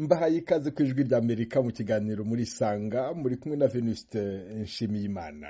mbahaye ikaze ku ijwi ry'amerika mu kiganiro muri isanga muri kumwe na venuste nshimiyimana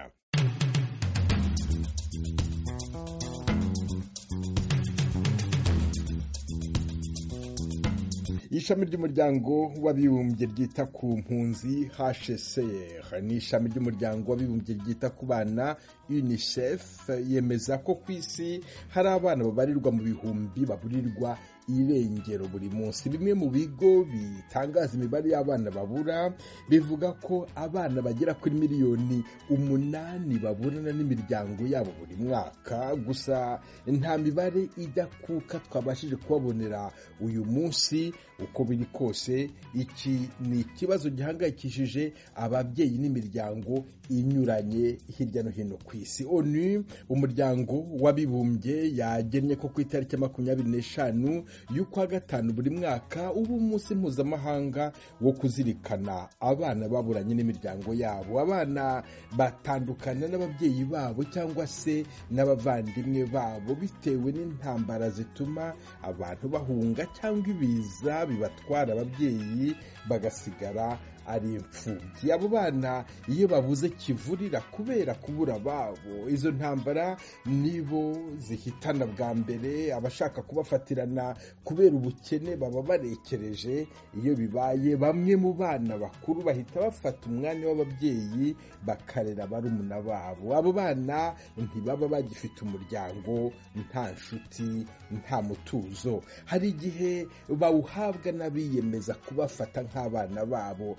ishami ry'umuryango w'abibumbye ryita ku mpunzi hcr ni ishami ry'umuryango w'abibumbye ryita ku bana unicef yemeza ko ku isi hari abana babarirwa mu bihumbi baburirwa irengero buri munsi bimwe mu bigo bitangaza imibare y'abana babura bivuga ko abana bagera kuri miliyoni umunani baburana n'imiryango yabo buri mwaka gusa nta mibare ijya kuka twabashije kubabonera uyu munsi uko biri kose iki ni ikibazo gihangayikishije ababyeyi n'imiryango inyuranye hirya no hino ku isi onu umuryango w'abibumbye yagennye ko ku itariki makumyabiri n'eshanu y'ukwa gatanu buri mwaka uba umunsi mpuzamahanga wo kuzirikana abana baburanye n'imiryango yabo abana batandukana n'ababyeyi babo cyangwa se n'abavandimwe babo bitewe n'intambara zituma abantu bahunga cyangwa ibiza bibatwara ababyeyi bagasigara ari imfubyi abo bana iyo babuze kivurira kubera kubura ababo izo ntambara nibo zihitana bwa mbere abashaka kubafatirana kubera ubukene baba barekereje iyo bibaye bamwe mu bana bakuru bahita bafata umwanya w'ababyeyi bakarera barumuna babo abo bana ntibaba bagifite umuryango nta nshuti nta mutuzo hari igihe bawuhabwa n'abiyemeza kubafata nk'abana babo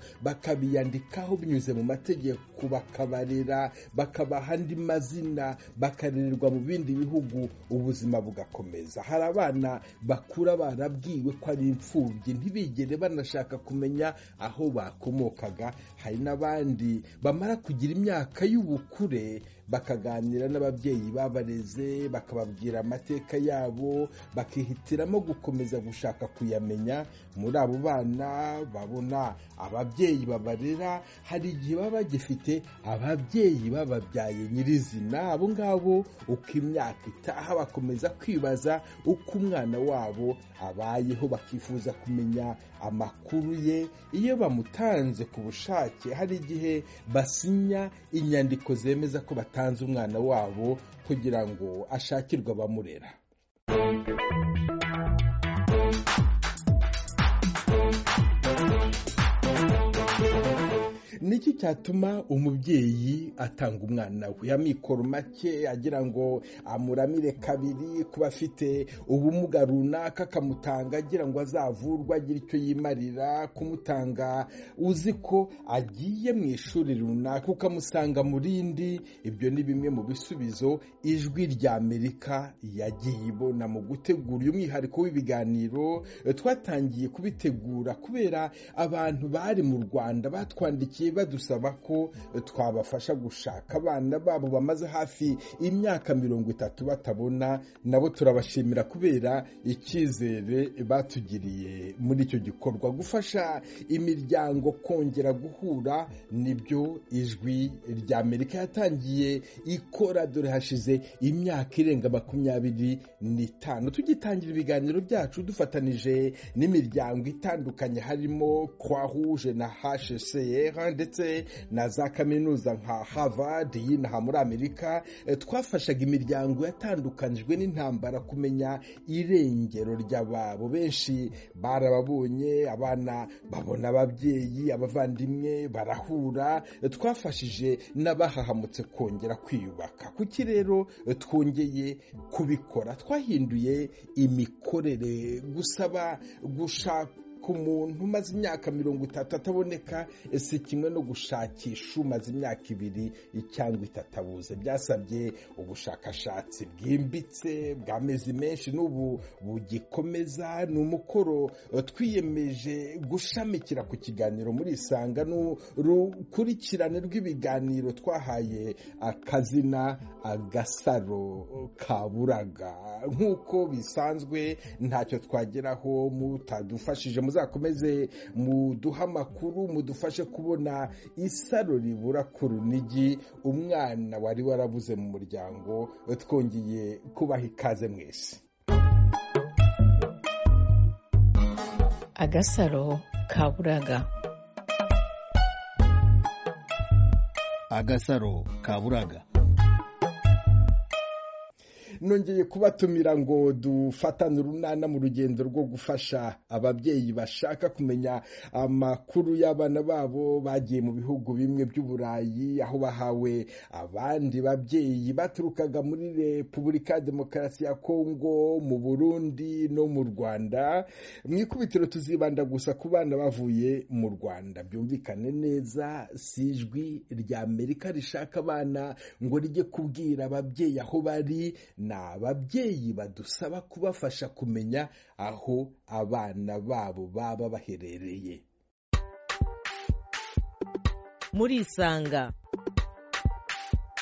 bakabiyandikaho binyuze mu mategeko bakabarera bakabaha andi mazina bakarererwa mu bindi bihugu ubuzima bugakomeza hari abana bakura barabwiwe ko ari imfubyi ntibigere banashaka kumenya aho bakomokaga hari n'abandi bamara kugira imyaka y'ubukure bakaganira n'ababyeyi babareze bakababwira amateka yabo bakihitiramo gukomeza gushaka kuyamenya muri abo bana babona ababyeyi babarera hari igihe baba bagifite ababyeyi bababyaye nyirizina abo ngabo uko imyaka itaha bakomeza kwibaza uko umwana wabo abayeho bakifuza kumenya amakuru ye iyo bamutanze ku bushake hari igihe basinya inyandiko zemeza ko batanga batanze umwana wabo kugira ngo ashakirwe abamurera niki cyatuma umubyeyi atanga umwana we amikoro make agira ngo amuramire kabiri kuba afite ubumuga runaka akamutanga agira ngo azavurwe agire icyo yimarira kumutanga uzi ko agiye mu ishuri runaka ukamusanga mu rindi ibyo ni bimwe mu bisubizo ijwi rya amerika yagiye ibona mu gutegura uyu mwihariko w'ibiganiro twatangiye kubitegura kubera abantu bari mu rwanda batwandikiye badusaba ko twabafasha gushaka abana babo bamaze hafi imyaka mirongo itatu batabona nabo turabashimira kubera icyizere batugiriye muri icyo gikorwa gufasha imiryango kongera guhura nibyo ijwi rya amerika yatangiye ikora dore hashize imyaka irenga makumyabiri n'itanu tugitangira ibiganiro byacu dufatanije n'imiryango itandukanye harimo croix rouge na hcr ndetse na za kaminuza nka harvard y'inaha muri amerika twafashaga imiryango yatandukanijwe n'intambara kumenya irengero ry'ababo benshi barababonye abana babona ababyeyi abavandimwe barahura twafashije n'abahahamutse kongera kwiyubaka kuki rero twongeye kubikora twahinduye imikorere gusaba gushaka ku muntu umaze imyaka mirongo itatu ataboneka si kimwe no gushakisha umaze imyaka ibiri cyangwa itatu abuze byasabye ubushakashatsi bwimbitse bw'amezi menshi n'ubu bugikomeza ni umukoro twiyemeje gushamikira ku kiganiro muri isanga n'urukurikirane rw'ibiganiro twahaye akazina agasaro kaburaga nk'uko bisanzwe ntacyo twageraho mutadufashije muzakomeze muduhe amakuru mudufashe kubona isaro ribura ku runigi umwana wari warabuze mu muryango twongeye kubaha ikaze mwese agasaro kaburaga agasaro kaburaga nongeye kubatumira ngo dufatane urunana mu rugendo rwo gufasha ababyeyi bashaka kumenya amakuru y'abana babo bagiye mu bihugu bimwe by'uburayi aho bahawe abandi babyeyi baturukaga muri repubulika ya demokarasi ya kongo mu burundi no mu rwanda mu ikubitiro tuzibanda gusa ku bana bavuye mu rwanda byumvikane neza si ijwi rya amerika rishaka abana ngo rijye kubwira ababyeyi aho bari ni ababyeyi badusaba kubafasha kumenya aho abana babo baba baherereye muri isanga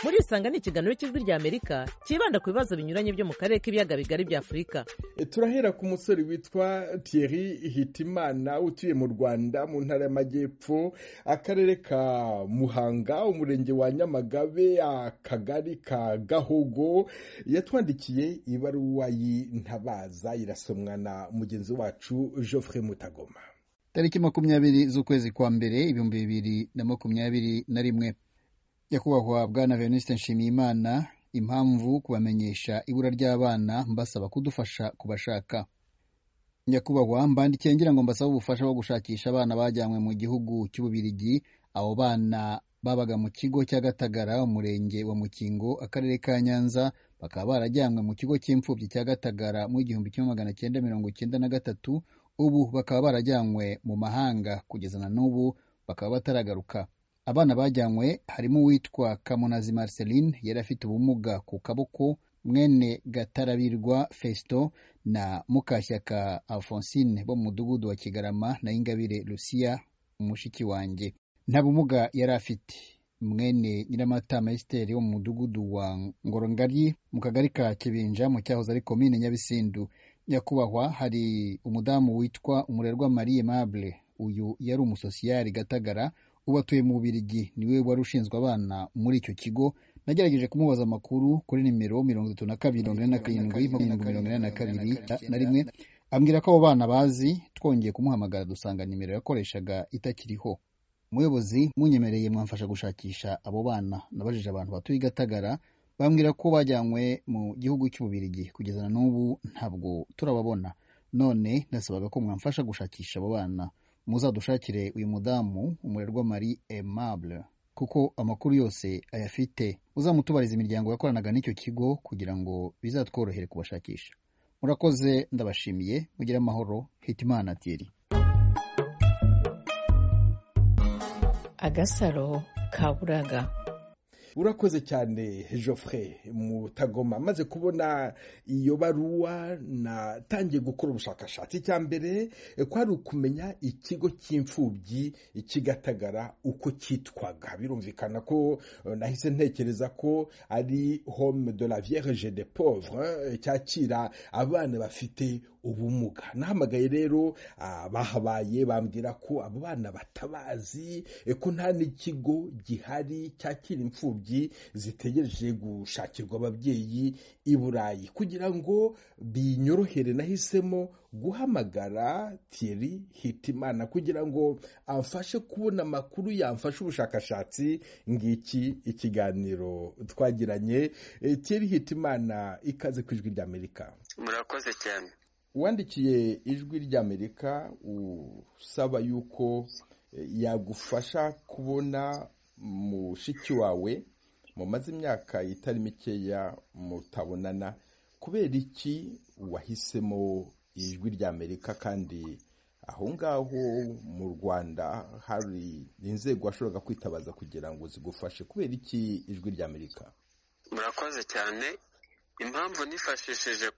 muri isanga ni ikiganiro cy'ijwi rya amerika cyibanda ku bibazo binyuranye byo mu karere k'ibiyaga bigari bya afurika turahera ku musore witwa Thierry hitimana utuye mu rwanda mu ntara y'amajyepfo akarere ka muhanga umurenge wa nyamagabe akagari ka gahogo yatwandikiye ibaruwa y'intabaza irasomwa na mugenzi wacu Geoffrey mutagoma tariki makumyabiri z'ukwezi kwa mbere ibihumbi bibiri na makumyabiri na rimwe nyakubahwa bwana venuste nshimiyimana impamvu kubamenyesha ibura ry'abana mbasaba kudufasha kubashaka nyakubahwa mbandikiye ngira ngo mbasaba ubufasha bwo gushakisha abana bajyanywe mu gihugu cy'ububirigi abo bana babaga mu kigo cya gatagara umurenge wa mukingo akarere ka nyanza bakaba barajyanywe mu kigo cy'imfubyi cya gatagara mu igihumbi kimwe magana cyenda mirongo cyenda na gatatu ubu bakaba barajyanywe mu mahanga kugeza na n'ubu bakaba bataragaruka abana bajyanywe harimo uwitwa kamunazi marceline yari afite ubumuga ku kaboko mwene gatarabirwa fesito na mukashyaka alphonsine bo mu mudugudu wa kigarama na ingabire lucia umushiki wanjye nta bumuga yari afite mwene nyiramatama esiteri wo mu mudugudu wa ngorongari mu kagari ka kibinja mu cyahoze ari komine nyabisindu nyakubahwa hari umudamu witwa umurerwa marie mable uyu yari umusosiyari gatagara ubu atuye mu bubirigi niwe wari ushinzwe abana muri icyo kigo nagerageje kumubaza amakuru kuri nimero mirongo itatu na kabiri mirongo ine na karindwi mirongo ine na kabiri na rimwe ambwira ko abo bana bazi twongeye kumuhamagara dusanga nimero yakoreshaga itakiriho umuyobozi munyemereye mwamfasha gushakisha abo bana nabajije abantu batuye i gatagara bambwira ko bajyanywe mu gihugu cy'ububirigi kugeza na n'ubu ntabwo turababona none nasabaga ko mwamfasha gushakisha abo bana muzadushakire uyu mudamu umurerwa marie aimable kuko amakuru yose ayafite uzamutubariza imiryango yakoranaga n'icyo kigo kugira ngo bizatworohere kubashakisha murakoze ndabashimiye mugire amahoro hitimana tiri agasaro kaburaga urakoze cyane Geoffrey mutagoma maze kubona iyo baruwa natangiye gukora ubushakashatsi icya mbere kwari ukumenya ikigo cy'imfubyi kigatagara uko cyitwaga birumvikana ko nahise ntekereza ko ari home de la vierge de pauvre cyakira abana bafite ubumuga nahamagaye rero bahabaye bambwira ko abo bana batabazi ko nta n'ikigo gihari cyakira imfubyi zitegereje gushakirwa ababyeyi i burayi kugira ngo binyorohere nahisemo guhamagara Thierry hitimana kugira ngo amfashe kubona amakuru yamfasha ubushakashatsi ngiki ikiganiro twagiranye Thierry hitimana ikaze ku ijwi ry'amerika murakoze cyane wandikiye ijwi ry'amerika usaba yuko yagufasha kubona mushiki wawe mumaze imyaka itari mikeya mutabonana kubera iki wahisemo ijwi ry'amerika kandi aho ngaho mu rwanda hari inzego washoboraga kwitabaza kugira ngo zigufashe kubera iki ijwi ry'amerika murakoze cyane impamvu nifashishije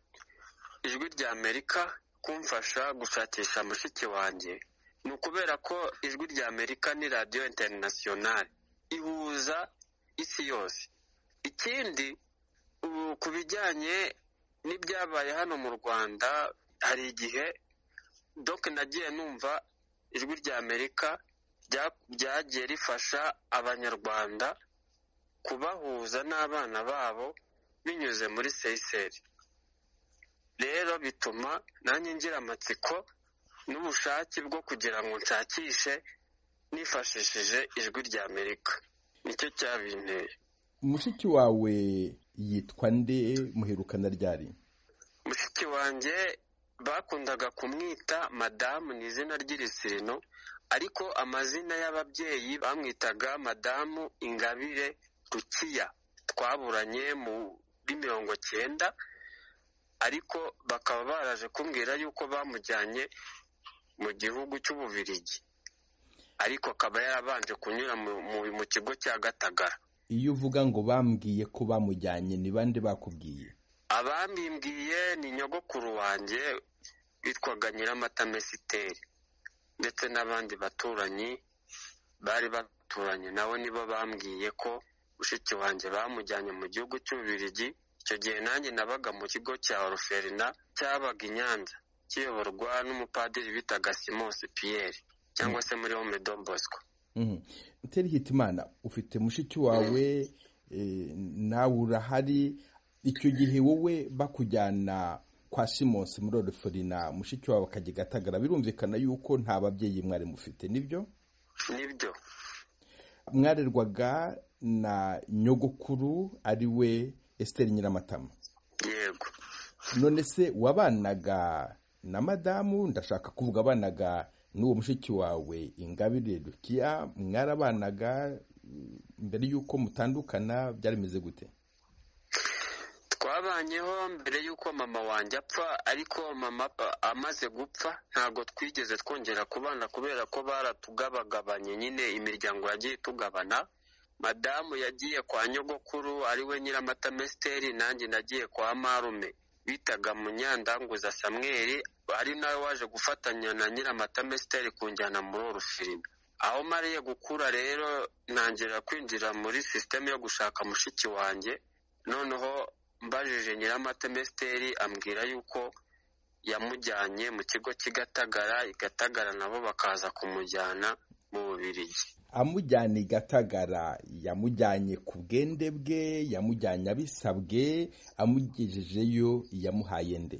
ijwi ry'amerika kumfasha gushakisha mushiki wanjye ni ukubera ko ijwi ry'amerika ni radiyo interinasiyonari ihuza isi yose ikindi ubu ku bijyanye n'ibyabaye hano mu rwanda hari igihe doc nagiye numva ijwi rya amerika ryagiye rifasha abanyarwanda kubahuza n'abana babo binyuze muri seyiseri rero bituma nanjye ngira amatsiko n'ubushake bwo kugira ngo nshakishe nifashishije ijwi rya amerika nicyo cyabinteye mushiki wawe yitwa nde muherukana ryari mushiki wanjye bakundaga kumwita madamu ni izina ry'irisirino ariko amazina y'ababyeyi bamwitaga madamu ingabire rukiya twaburanye muri mirongo cyenda ariko bakaba baraje kumbwira yuko bamujyanye mu gihugu cy'ububirigi ariko akaba yarabanje kunyura mu kigo cya gatagara iyo uvuga ngo bambwiye ko bamujyanye ni bande bakubwiye abambimbwiye ni nyogokuru wanjye bitwaga nyiramatamesiteri ndetse n'abandi baturanyi bari baturanye nabo nibo bambwiye ko mushiki wanjye bamujyanye mu gihugu cy'ububirigi icyo gihe nanjye nabaga mu kigo cya oruferina cyabaga i nyanza kiyoborwa n'umupadiri bitaga simonsi piyeri cyangwa se muri home bosco uteri hitimana ufite mushiki wawe nawe urahari icyo gihe wowe bakujyana kwa simonsi muri oruferina mushiki wawe akajya gatagara birumvikana yuko nta babyeyi mwari mufite nibyo nibyo mwarerwaga na nyogokuru ari we esiteri nyiramatama yego none se wabanaga na madamu ndashaka kuvuga abanaga n'uwo mushiki wawe ingabire dukiya mwarabanaga mbere y'uko mutandukana byari bimeze gute twabanyeho mbere y'uko mama wanjye apfa ariko mama amaze gupfa ntabwo twigeze twongera kubana kubera ko baratugabagabanye nyine imiryango yagiye itugabana madamu yagiye kwa nyogokuru ariwe nyiramatamesiteri nanjye nagiye kwa marume bitaga munyandanguza samweri ari nawe waje gufatanya na nyiramatamesiteri kunjyana muri orufirima aho mariye gukura rero ntangira kwinjira muri sisiteme yo gushaka mushiki wanjye noneho mbajije nyiramatamesiteri ambwira yuko yamujyanye mu kigo cy'igatagara igatagara nabo bakaza kumujyana mu bubirigi amujyana i gatagara yamujyanye ku bwende bwe yamujyanye abisabwe amugejejeyo yamuhaye nde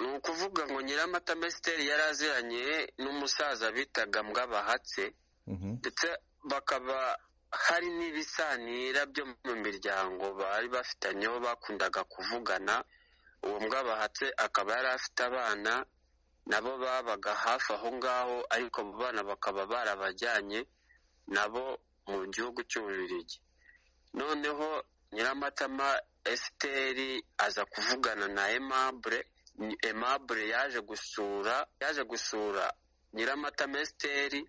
ni ukuvuga ngo nyiramatamesiteri yari aziranye n'umusaza bitaga mbwabahatse ndetse bakaba hari n'ibisanira byo mu miryango bari bafitanyeho bakundaga kuvugana uwo mbwabahatse akaba yari afite abana nabo babaga hafi aho ngaho ariko abo bana bakaba barabajyanye nabo mu gihugu cy'ububirigi noneho nyiramatama esiteri aza kuvugana na emabure emabure yaje gusura yaje gusura nyiramatama esiteri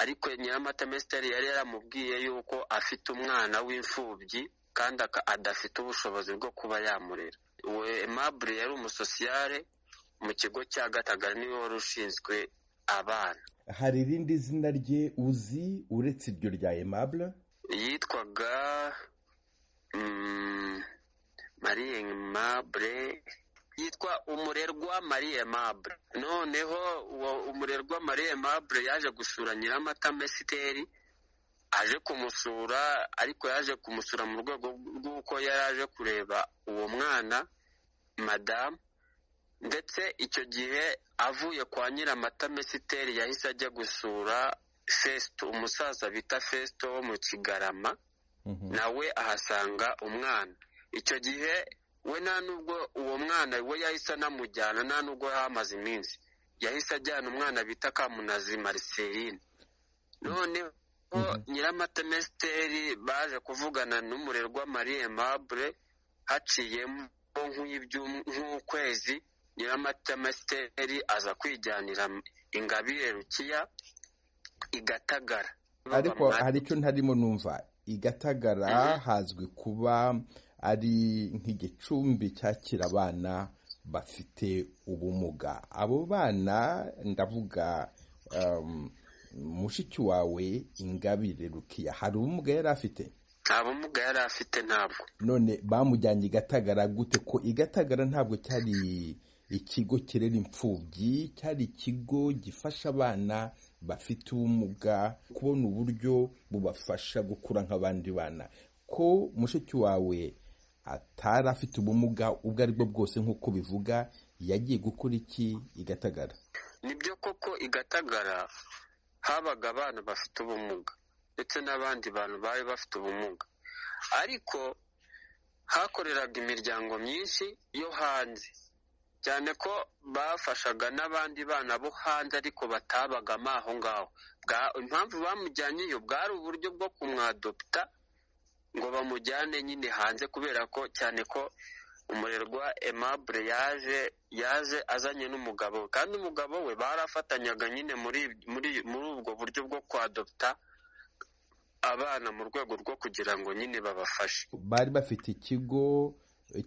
ariko nyiramatama esiteri yari yaramubwiye yuko afite umwana w'imfubyi kandi adafite ubushobozi bwo kuba yamurera uwe emabure yari umusosiyare mu kigo cya gatagara niwe wari ushinzwe abana hari irindi zina rye uzi uretse iryo rya emabure yitwaga mariye emabure yitwa umurerwa mariye emabure noneho uwo umurerwa mariye emabure yaje gusura nyiramatamesiteri aje kumusura ariko yaje kumusura mu rwego rw'uko yari aje kureba uwo mwana madamu ndetse icyo gihe avuye kwa nyiramatamesiteri yahise ajya gusura fesito umusaza bita fesito wo mu kigarama nawe ahasanga umwana icyo gihe we nta nubwo uwo mwana we yahise anamujyana nta nubwo hamaze iminsi yahise ajyana umwana bita kamunazi mariserine noneho nyiramatamesiteri baje kuvugana n'umurerwa marie mabure haciyemo nk'ukwezi nyiramatamesiteri aza kwijyanira ingabire rukiya igatagara ariko hari icyo ntarimo numva igatagara hazwi kuba ari nk'igicumbi cyakira abana bafite ubumuga abo bana ndavuga mushiki wawe ingabire rukiya hari ubumuga yari afite nta bumuga yari afite ntabwo none bamujyanye igatagara gute ko igatagara ntabwo cyari ikigo kirera imfubyi cyari ikigo gifasha abana bafite ubumuga kubona uburyo bubafasha gukura nk'abandi bana ko mushiki wawe atari afite ubumuga ubwo ari bwo bwose nk'uko bivuga yagiye gukora iki igatagara nibyo koko igatagara habaga abana bafite ubumuga ndetse n'abandi bantu bari bafite ubumuga ariko hakoreraga imiryango myinshi yo hanze cyane ko bafashaga n'abandi bana bo hanze ariko batabagamo aho ngaho impamvu bamujyanyeyo bwari uburyo bwo kumwadopita ngo bamujyane nyine hanze kubera ko cyane ko umurerwa emabure yaje yaje azanye n'umugabo we kandi umugabo we barafatanyaga nyine muri muri muri ubwo buryo bwo kwadopita abana mu rwego rwo kugira ngo nyine babafashe bari bafite ikigo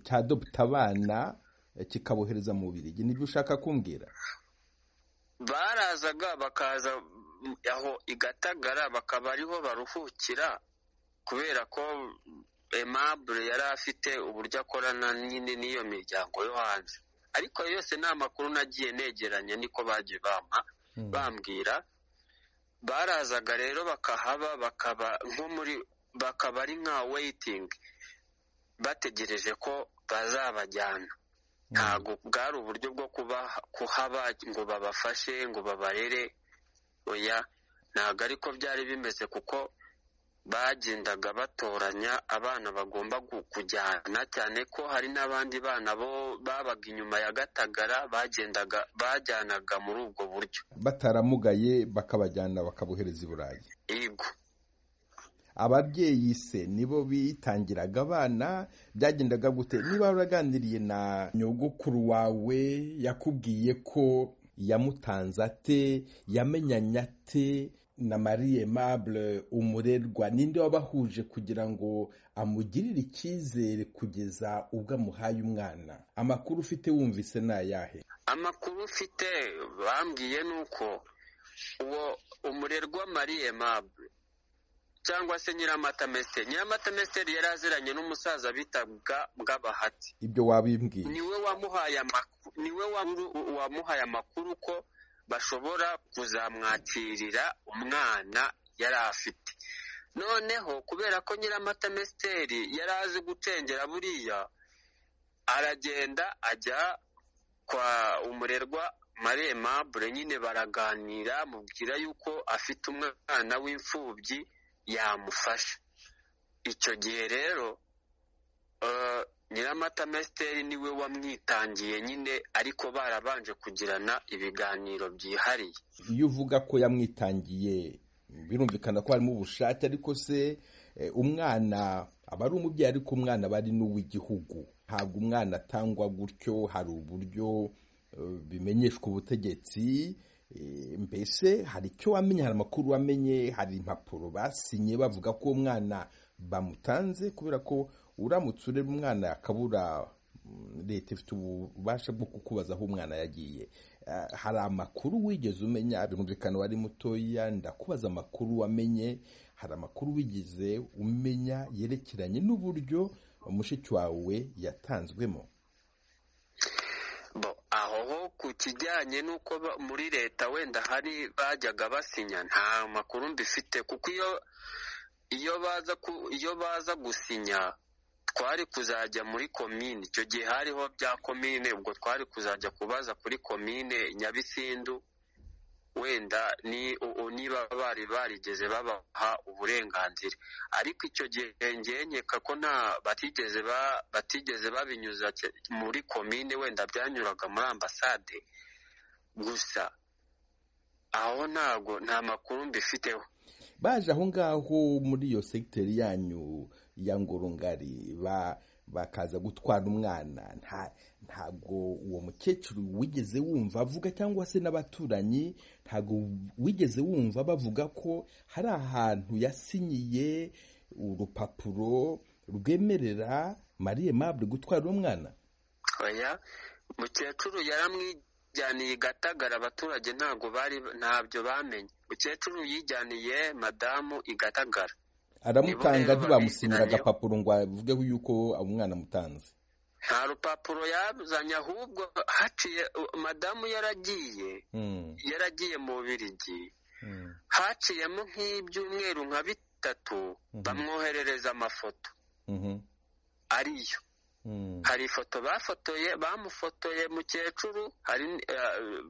cya dopita abana kikabohereza mu birigi nibyo ushaka kumbwira barazaga bakaza aho igatagara bakaba ariho baruhukira kubera ko emabure yari afite uburyo akorana nyine n'iyo miryango yo hanze ariko yose ni amakuru nagiye negeranye niko bagiye bampa bambwira barazaga rero bakahaba bakaba nko muri bakaba ari nka weyitingi bategereje ko bazabajyana ntabwo bwari uburyo bwo kuhaba ngo babafashe ngo babarere oya ntabwo ariko byari bimeze kuko bagendaga batoranya abana bagomba kujyana cyane ko hari n'abandi bana bo babaga inyuma ya gatagara bagendaga bajyanaga muri ubwo buryo bataramugaye bakabajyana bakabohereza i burayi yego ababyeyi se nibo bitangiraga abana byagendaga gute niba waraganiriye na nyogokuru wawe yakubwiye ko yamutanze ate yamenyanye ate na marie mable umurerwa ninde wabahuje kugira ngo amugirire icyizere kugeza ubwo amuhaye umwana amakuru ufite wumvise ni ayahe amakuru ufite bambwiye ni uko uwo umurerwa marie mable cyangwa se nyiramatamesiteri nyiramatamesiteri yari aziranye n'umusaza bitaga bw'abahati ibyo wabimbwiye niwe wamuhaye amakuru niwe wamuhaye amakuru ko bashobora kuzamwakirira umwana yari afite noneho kubera ko nyiramatamesiteri yari azi gucengera buriya aragenda ajya kwa umurerwa marie mabure nyine baraganira mubwira yuko afite umwana w'imfubyi yamufasha icyo gihe rero nyiramatamesiteri niwe wamwitangiye nyine ariko barabanje kugirana ibiganiro byihariye iyo uvuga ko yamwitangiye birumvikana ko harimo ubushake ariko se umwana aba ari umubyeyi ariko umwana aba ari n'uw'igihugu ntabwo umwana atangwa gutyo hari uburyo bimenyeshwa ubutegetsi mbese hari icyo wamenya hari amakuru wamenye hari impapuro basinye bavuga ko umwana bamutanze kubera ko uramutse ureba umwana akabura leta ifite ububasha bwo kukubaza aho umwana yagiye hari amakuru wigeze umenya birumvikana wari mutoya ndakubaza amakuru wamenye hari amakuru wigeze umenya yerekeranye n'uburyo mushiki wawe yatanzwemo aho ho ku kijyanye n'uko muri leta wenda hari bajyaga basinya nta makuru mbifite kuko iyo iyo baza iyo baza gusinya twari kuzajya muri komine icyo gihe hariho bya komine ubwo twari kuzajya kubaza kuri komine nyabisindu wenda niba bari barigeze babaha uburenganzira ariko icyo gihe nkeka ko nta batigeze batigeze babinyuza muri komine wenda byanyuraga muri ambasade gusa aho ntabwo nta makuru mbifiteho baje aho ngaho muri iyo segiteri yanyu ya ngorongari ba bakaza gutwara umwana ntabwo uwo mukecuru wigeze wumva avuga cyangwa se n'abaturanyi ntabwo wigeze wumva bavuga ko hari ahantu yasinyiye urupapuro rwemerera mariye mabure gutwara umwana oya mukecuru yaramwijyaniye igatagara abaturage ntabwo bari ntabyo bamenye mukecuru yijyaniye madamu igatagara aramutanga ntibamusinyira agapapuro ngo avugeho yuko umwana amutanze nta rupapuro yazanye ahubwo haciye madamu yaragiye yaragiye mu birigi haciyemo nk'ibyumweru nka bitatu bamwoherereza amafoto ariyo hari ifoto bafotoye bamufotoye mukecuru hari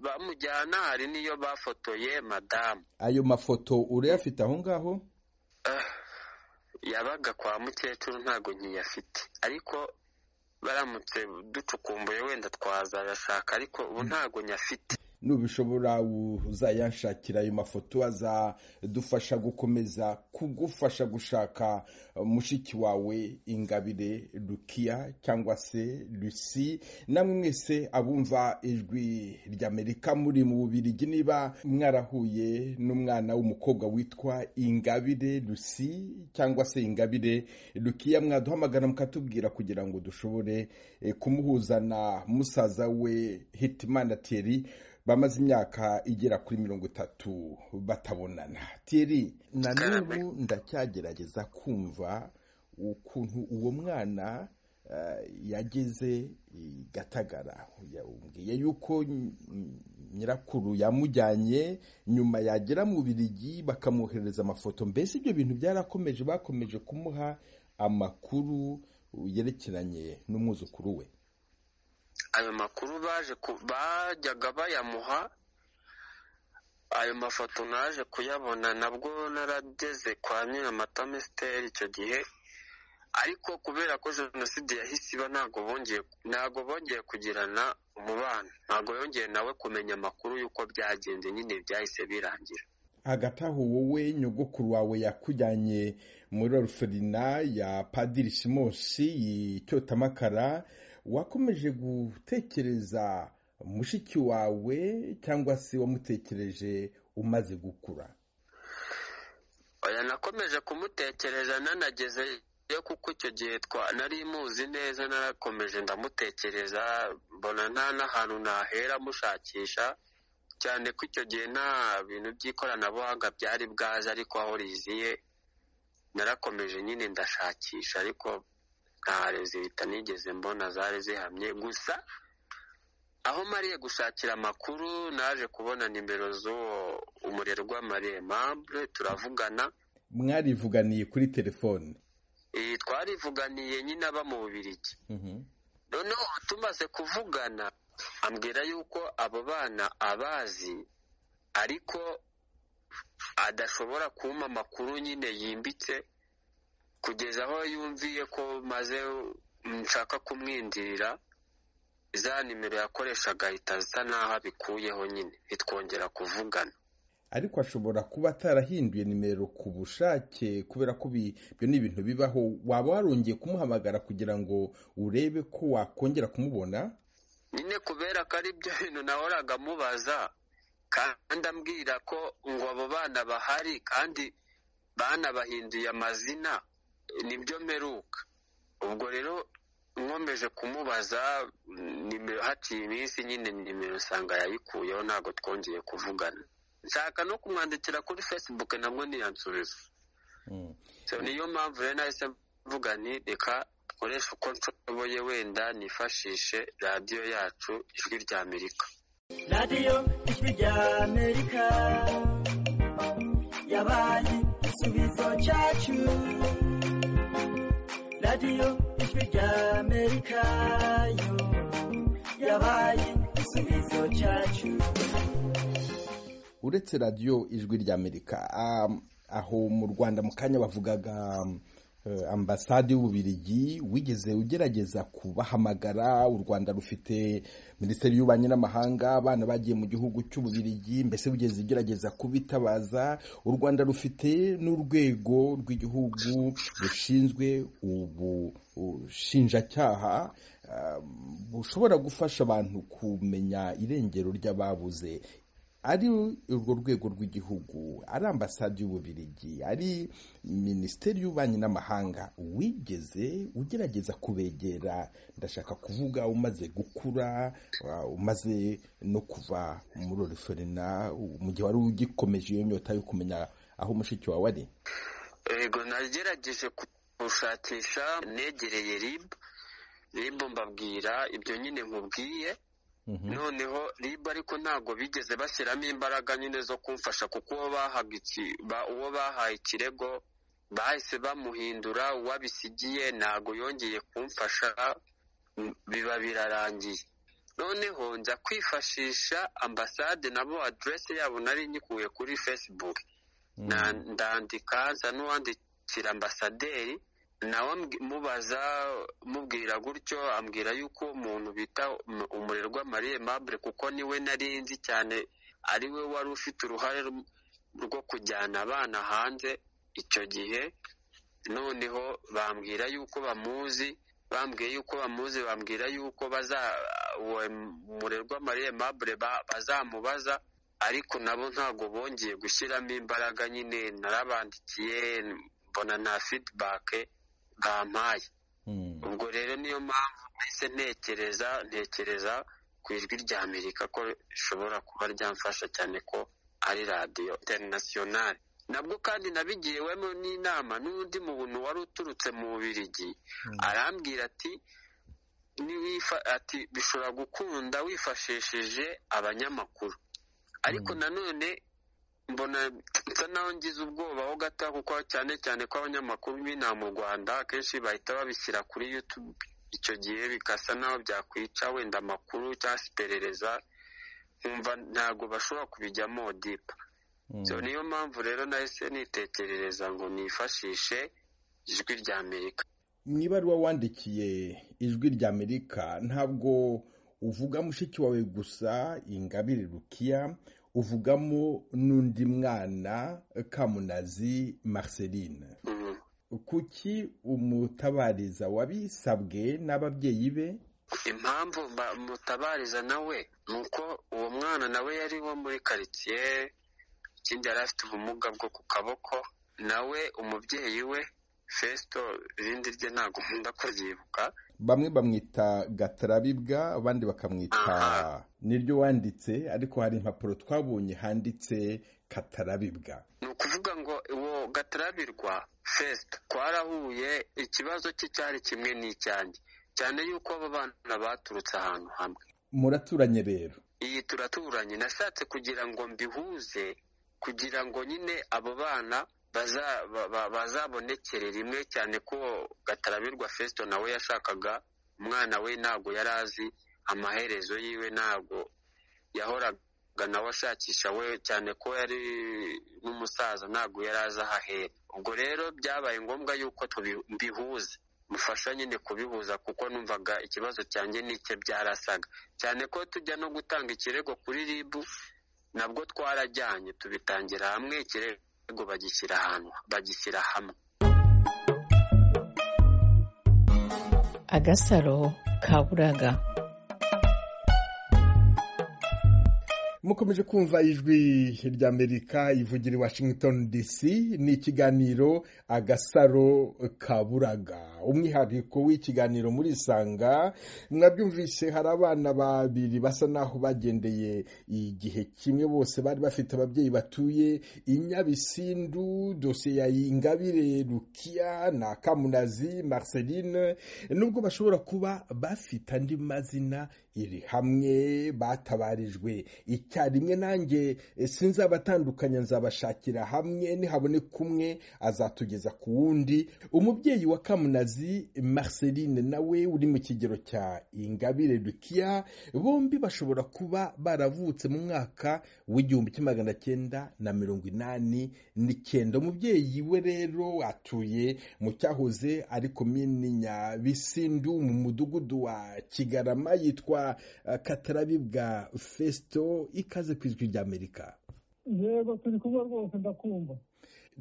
bamujyana hari n'iyo bafotoye madamu ayo mafoto urayafite aho ngaho yabaga kwa mukecuru ntabwo nkiyafite ariko baramutse ducukumbuye wenda twazayashaka ariko ubu ntabwo nyafite nubishobora uzayanshakira ayo mafoto azadufasha gukomeza kugufasha gushaka mushiki wawe ingabire rukiya cyangwa se rusi namwe mwese abumva ijwi ry'amerika muri mu bubirigi niba mwarahuye n'umwana w'umukobwa witwa ingabire rusi cyangwa se ingabire rukiya mwaduhamagara mukatubwira kugira ngo dushobore kumuhuza na musaza we hitimana teri bamaze imyaka igera kuri mirongo itatu batabonana teri na n'ubu ndacyagerageza kumva ukuntu uwo mwana yageze gatagara yabwiye yuko nyirakuru yamujyanye nyuma yagera mu birigi bakamwoherereza amafoto mbese ibyo bintu byarakomeje bakomeje kumuha amakuru yerekeranye n'umwuzukuru we ayo makuru baje bajyaga bayamuha ayo mafoto naje kuyabona nabwo narageze kwa nyiramata mesiteri icyo gihe ariko kubera ko jenoside yahise iba ntabwo bongeye ntabwo bongeye kugirana umubano ntabwo yongeye nawe kumenya amakuru y'uko byagenze nyine byahise birangira hagati aho wowe nyogokuru wawe yakujyanye muri oruferina ya padiri simosi y'icyotamakara wakomeje gutekereza mushiki wawe cyangwa se wamutekereje umaze gukura oya nakomeje kumutekereza nanageze yo kuko icyo gihe nari muzi neza narakomeje ndamutekereza mbona nta n'ahantu nahera mushakisha cyane ko icyo gihe nta bintu by'ikoranabuhanga byari bwaje ariko aho riziye narakomeje nyine ndashakisha ariko nta leta nigeze mbona zari zihamye gusa aho mariye gushakira amakuru naje kubona nimero z'uwo umurerwa maremambure turavugana mwarivuganiye kuri telefone iyi twarivuganiye nyine aba mu bubirigi noneho tumaze kuvugana ambwira yuko abo bana abazi ariko adashobora kumpa amakuru nyine yimbitse kugeza aho yumviye ko maze nshaka kumwindirira za nimero yakoreshaga ahita asa n'aho abikuyeho nyine bitwongera kuvugana ariko ashobora kuba atarahinduye nimero ku bushake kubera ko ibyo ni ibintu bibaho waba warongeye kumuhamagara kugira ngo urebe ko wakongera kumubona nyine kubera ko ari byo bintu nahoraga mubaza kandi ambwira ko ngo abo bana bahari kandi banabahinduye amazina nibyo mperuka ubwo rero nkomeje kumubaza nimero haciye iminsi nyine nimero usanga yayikuyeho ntabwo twongeye kuvugana nshaka no kumwandikira kuri fesibuke nabwo ntiyansubiza niyo mpamvu rero nahise mvuga ni reka nkoresha uko nshoboye wenda nifashishe radiyo yacu ijwi rya amerika radiyo ijwi rya amerika yabaye igisubizo cyacu radiyo ijwi rya amerika yo yabaye igisubizo cyacu uretse radiyo ijwi rya amerika aho mu rwanda mu kanya bavugaga ambasade y'ububirigi wigeze ugerageza kubahamagara u rwanda rufite minisiteri y'ububanyi n'amahanga abana bagiye mu gihugu cy'ububirigi mbese wigeze ugerageza kubitabaza u rwanda rufite n'urwego rw'igihugu rushinzwe ubushinjacyaha bushobora gufasha abantu kumenya irengero ry'ababuze ari urwo rwego rw'igihugu ari ambasade y'ububirigi ari minisiteri y'ububanyi n'amahanga wigeze ugerageza kubegera ndashaka kuvuga umaze gukura umaze no kuva muri oriferina mu gihe wari ugikomeje iyo nyota yo kumenya aho mushiki wawe ari yego nagerageje gushakisha negereye ribu ribu mbabwira ibyo nyine nkubwiye noneho ribu ariko ntabwo bigeze bashyiramo imbaraga nyine zo kumfasha kuko uwo bahaye ikirego bahise bamuhindura uwabisigiye ntabwo yongeye kumfasha biba birarangiye noneho nza kwifashisha ambasade nabo aderesi yabo nari nyikuye kuri facebook Na- ndandika nza n'uwandikira ambasaderi nawe ambwi- mubaza mubwira gutyo ambwira yuko umuntu bita um- umurerwa marie mabure kuko niwe nari nzi cyane ari we wari ufite uruhare rum- rwo kujyana abana hanze icyo gihe noneho bambwira yuko bamuzi bambwiye yuko bamuzi bambwira yuko baza uwo murerwa marie mabure ba- bazamubaza ariko nabo ntabwo bongeye gushyiramo imbaraga nyine narabandikiye mbona na fidibake bampaye ubwo rero niyo mpamvu mpise ntekereza ntekereza ku ijwi rya amerika ko rishobora kuba ryamfasha cyane ko ari radiyo interinasiyonari nabwo kandi nabigiriwemo n'inama n'undi muntu wari uturutse mu bubirigi arambwira ati niwifa- ati bishobora gukunda wifashishije abanyamakuru ariko nanone mbona nsa naho ngize ubwoba ho gato kuko cyane cyane ko abanyamakuru b'inaha mu rwanda akenshi bahita babishyira kuri yutube icyo gihe bigasa naho byakwica wenda amakuru cyangwa se iperereza nkumva ntabwo bashobora kubijyamo dipa So, niyo mpamvu rero nahise nitekerereza ngo nifashishe ijwi rya amerika mu ibaruwa wandikiye ijwi rya amerika ntabwo uvuga mushiki wawe gusa ingabire rukiya uvugamo n'undi mwana kamunazi marceline Mm. kuki umutabariza wabisabwe n'ababyeyi be impamvu mba- mutabariza nawe ni uko uwo mwana nawe yari wo muri karitsiye ikindi yari afite ubumuga bwo ku kaboko nawe umubyeyi we fesito irindi rye ntabwo nkunda kuryibuka bamwe bamwita gatarabibwa abandi bakamwita Aha. niryo wanditse ariko hari impapuro twabonye handitse katarabibwa ni ukuvuga ngo uwo gatarabirwa fesito twarahuye ikibazo cye cyari kimwe n'icyanjye cyane yuko abo bana baturutse ahantu hamwe muraturanye rero iyi turaturanye nashatse kugira ngo mbihuze kugira ngo nyine abo bana baza- ba- ba- bazabonekere rimwe cyane ko gatarabirwa fesito nawe yashakaga umwana we ntabwo yari azi amaherezo yiwe ntabwo yahoraga nawe ashakisha we cyane ko yari n'umusaza ntabwo yari azi ahahera ubwo rero byabaye ngombwa yuko tubi- mbihuza mufasha nyine kubihuza kuko numvaga ikibazo cyanjye n'icye byarasaga cyane ko tujya no gutanga ikirego kuri rib nabwo twarajyanye tubitangira hamwe ikirego bagishyira ahantu bagishyira hamwe agasaro kaburaga mukomeje kumva ijwi ry'amerika ivugira i washington dc ni ikiganiro agasaro kaburaga umwihariko w'ikiganiro muri isanga mwabyumvise hari abana babiri basa n'aho bagendeye igihe kimwe bose bari bafite ababyeyi batuye i nyabisindu dosiye ya ingabire rukiya na kamunazi marceline nubwo bashobora kuba bafite andi mazina iri hamwe batabarijwe icyarimwe nanjye eh, sinzabatandukanya nzabashakira hamwe nihaboneka umwe azatugeza ku wundi umubyeyi wa kamunazi marceline nawe uri mu kigero cya ingabire dukiya bombi bashobora kuba baravutse mu mwaka w'igihumbi kimwe magana cyenda na mirongo inani n'icyenda umubyeyi we rero atuye mu cyahoze ari komini nyabisindu mu mudugudu wa kigarama yitwa eh, katarabibwa fesito ikaze ku ijwi ry'amerika yego turi kumwe rwose ndakumva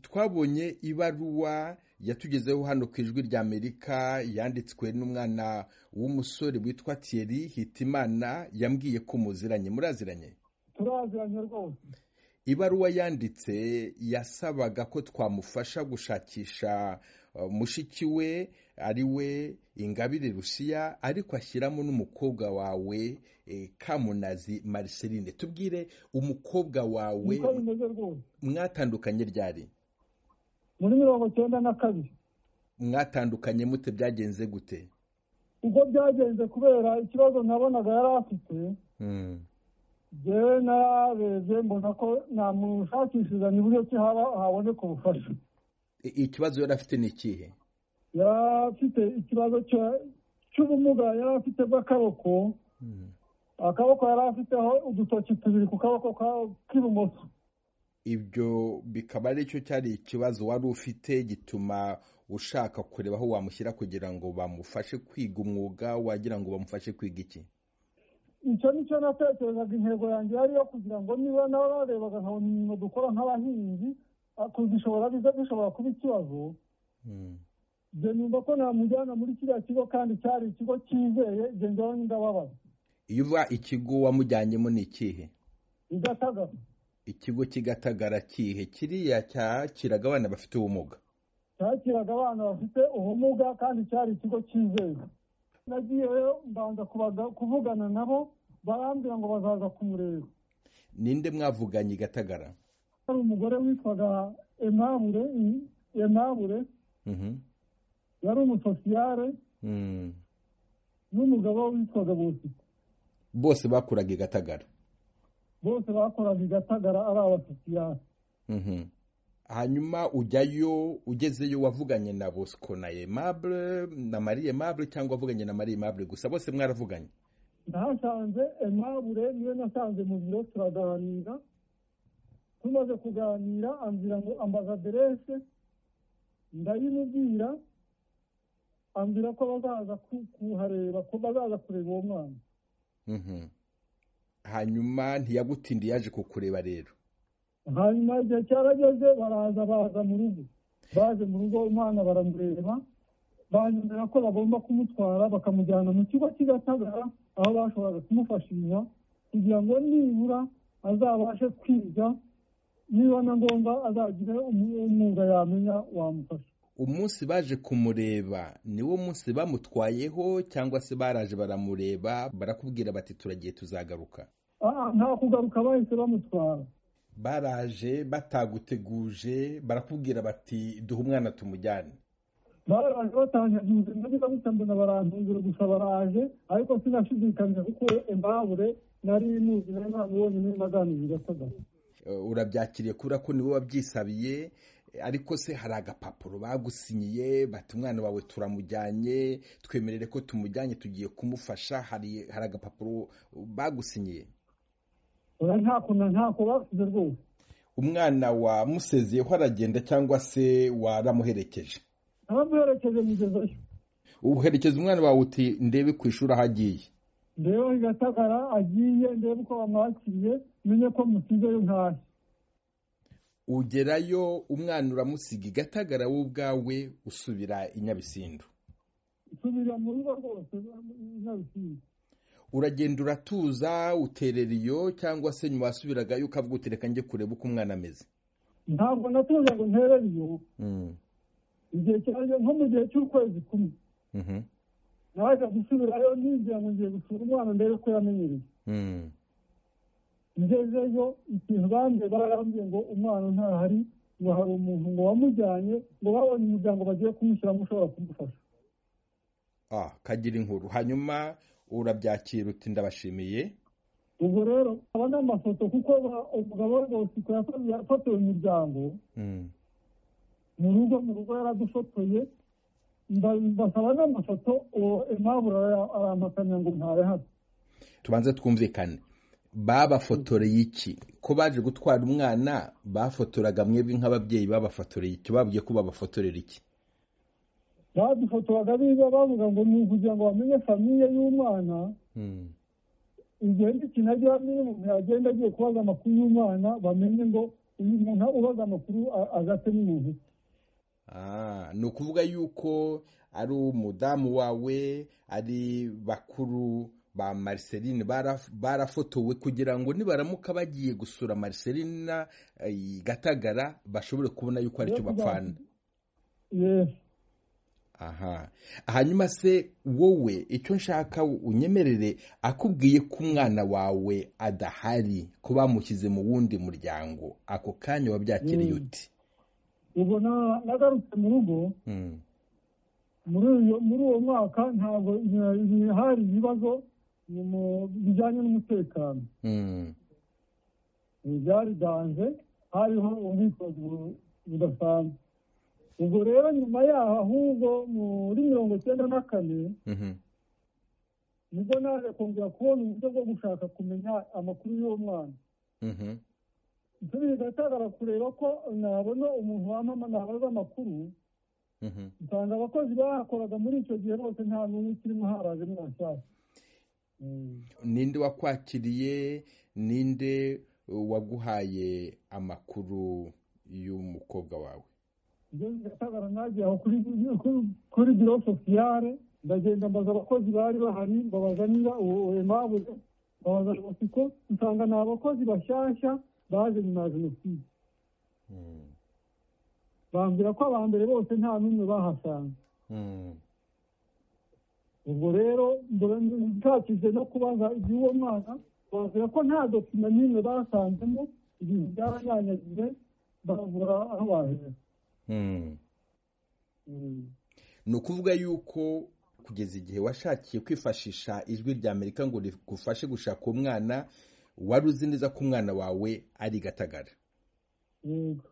twabonye ibaruwa yatugezeho hano ku ijwi rya amerika yanditswe n'umwana w'umusore witwa thierry hitimana yambwiye ko muziranye muraziranye turaziranye rwose ibaruwa yanditse yasabaga ko twamufasha gushakisha uh, mushiki we ari we ingabire rusiya ariko ashyiramo n'umukobwa wawe eh, kamunazi mariceline tubwire umukobwa wawe niko bimeze rwose mwatandukanye ryari muri mirongo cyenda na kabiri mwatandukanye mute byagenze gute ubwo byagenze kubera ikibazo nabonaga yari afite Mm, jyewe nararebye mbona ko namushakishirizanya uburyo ki haba haboneka ubufasha i- ikibazo yari afite ni ikihe yari afite ikibazo cyo- cy'ubumuga yari afite bw'akaboko akaboko yari afiteho udutoki tubiri ku kaboko k'ibumoso ibyo bikaba aricyo cyari ikibazo wari ufite gituma ushaka kureba aho wamushyira kugira ngo bamufashe kwiga umwuga wagira ngo bamufashe kwiga iki icyo ni cyo natekerezaga intego yanjye yari iyo kugira ngo niba nawe barebaga nkabona imirimo dukora nk'abahinzi kuzishobora biza bishobora kuba ikibazo ibyo numva ko namujyana muri kiriya kigo kandi cyari ikigo cyizeye ibyo ngewe ndababaza iyo uba ikigo wamujyanyemo ni ikihe igatagaza ikigo kigatagara kihe kiriya cyakiraga abana bafite ubumuga cyakiraga abana bafite ubumuga kandi cyari ikigo cyizewe nagiyeyo mbanza kuvugana nabo barambwira ngo bazaza kumureba ninde mwavuganye i gatagara hari umugore witwaga emabure emabure yari umusosiyare n'umugabo witwaga bosiko bose bakuraga i gatagara bose bakoraga i gatagara ari abasosiyare hanyuma ujyayo ugezeyo wavuganye na bosco na emabure na marie emabure cyangwa wavuganye na marie emabure gusa bose mwaravuganye nahasanze emabure niyo nasanze mu biro turaganira tumaze kuganira ambwira ngo ambaza aderese ndayimubwira ambwira ko bazaza kuhareba ko bazaza kureba uwo mwana hanyuma ntiyagutindiye yaje kukureba rero hanyuma igihe cyarageze baraza baza mu rugo baje mu rugo umwana baramureba banyemera ko bagomba kumutwara bakamujyana mu kigo cy'igatagara aho bashoboraga kumufashisha kugira ngo nibura azabashe kwiga niba na ngombwa azagire umwuga yamenya wamufasha umunsi baje kumureba niwo munsi bamutwayeho cyangwa se baraje baramureba barakubwira bati turagiye tuzagaruka nta kugaruka bahise bamutwara baraje bataguteguje barakubwira bati duhe umwana tumujyane baraje batanyaguze nabiza gutandana barantungura gusa baraje ariko sinashidikanya kuko embabure nari muzi nari ntamubonye naganiriye gasagara urabyakiriye kubera ko niwe wabyisabiye ariko se hari agapapuro bagusinyiye bati umwana wawe turamujyanye twemerere ko tumujyanye tugiye kumufasha hari agapapuro bagusinyiye ntakunda ntako basize rwose umwana wamusezeyeho aragenda cyangwa se waramuherekeje abamuherekeje mugezeyo uherekeza umwana wawe uti ndebe ku ishuri aho agiye ndebe i gatagara agiye ndebe uko bamwakiriye menye ko musizeyo ntashye ugerayo umwana uramusiga i gatagara wowe ubwawe usubira i nyabisindu usubira mu rugo rwose i nyabisindu uragenda uratuza uterera iyo cyangwa se nyuma wasubiragayo ukavuga utereka njye kureba uko umwana ameze ntabwo natuza ngo nterere iyo igihe cyanjye nko mu gihe cy'ukwezi kumwe naje gusubirayo ninjira ngo ngiye gusura umwana ndebe ko yamenyereye ngezeyo ikintu bambye bararambye ngo umwana ntahari ngo hari umuntu ngo wamujyanye ngo babonye umuryango bagiye kumushyiramo ushobora kumufasha ah kagira inkuru hanyuma urabyakira uti ndabashimiye ubwo rero aba ni amafoto kuko umugabo rwose yafotoye umuryango mu rugo mu rugo yaradufotoye mbasaba n'amafoto uwo impamvu arampakanya ngo ntabe hano tubanze twumvikane babafotoreye iki ko baje gutwara umwana bafotoraga mwebwe nk'ababyeyi babafotoreye iki babwiye ko babafotorera iki badufotoraga biba bavuga ngo ni ukugira ngo bamenye famiye y'umwana igihe n'ikintu agiye amenye umuntu yagenda agiye kubaza amakuru y'umwana bamenye ngo uyu muntu ubaza amakuru agate n'umuntu ni ukuvuga yuko ari umudamu wawe ari bakuru ba mariceline barafotowe kugira ngo nibaramuka bagiye gusura mariceline gatagara bashobore kubona yuko aricyo bapfana aha hanyuma se wowe icyo nshaka unyemerere akubwiye ko umwana wawe adahari ko bamushyize mu wundi muryango ako kanya wabyakiriye uti ubwo nagarutse mu rugo muri uwo mwaka ntabwo hari ibibazo bijyanye n'umutekano byari danje hariho ubwitonzi budasanzwe ubwo rero nyuma yaho ahubwo muri mirongo icyenda na kane nibwo naje kongera kubona uburyo bwo gushaka kumenya amakuru y'uwo mwana bigatangara kureba ko nabona umuntu wamama nabaza amakuru usanga abakozi bahakoraga muri icyo gihe bose nta n'umwe ukirimo haraje mwashyashya ninde wakwakiriye ninde waguhaye amakuru y'umukobwa wawe ibyo bigatangara nagiye aho kuri kuri biro sosiyare ndagenda mbaza abakozi bari bahari mbabaza niba ubu emabuze mbabaza amasiko nsanga ni abakozi bashyashya baje nyuma ya jenoside bambwira ko aba mbere bose nta n'umwe bahasanga ubwo rero ntakize no kubaza iby'uwo mwana bambwira ko nta dokima n'imwe basanzemo ibintu byaranyanyagiye barabura aho bahera ni ukuvuga yuko kugeza igihe washakiye kwifashisha ijwi rya amerika ngo rigufashe gushaka uwo mwana wari uzi neza ko umwana wawe ari gatagara yego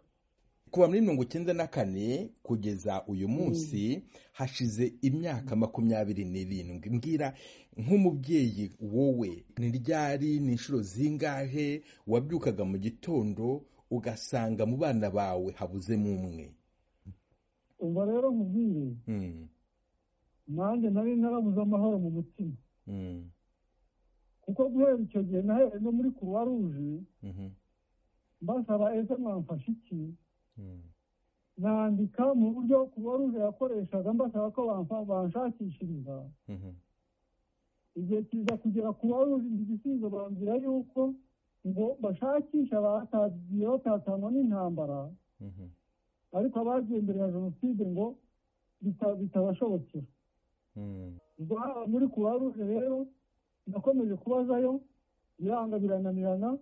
kuva muri mirongo icyenda na kane kugeza uyu munsi hashize imyaka makumyabiri n'irindwi mbwira nk'umubyeyi wowe ni ryari ni inshuro zingahe wabyukaga mu gitondo ugasanga mu bana bawe habuzemo umwe ubwo rero nkubwiye nanjye nari narabuze amahoro mu mutima kuko guhera icyo gihe nahereye no muri kuruwa ruje mbasaba ese mwamfasha iki nandika mu buryo kuruwa ruje yakoreshaga mbasaba ko banshakishiriza igihe kiza kugera kuruwa ruje igisubizo bambwira yuko ngo bashakisha abatatanwa n'intambara ariko abagiye mbere ya jenoside ngo bitabashobokera ubwo haba muri kuruwa ruje rero nakomeje kubazayo biranga birananirana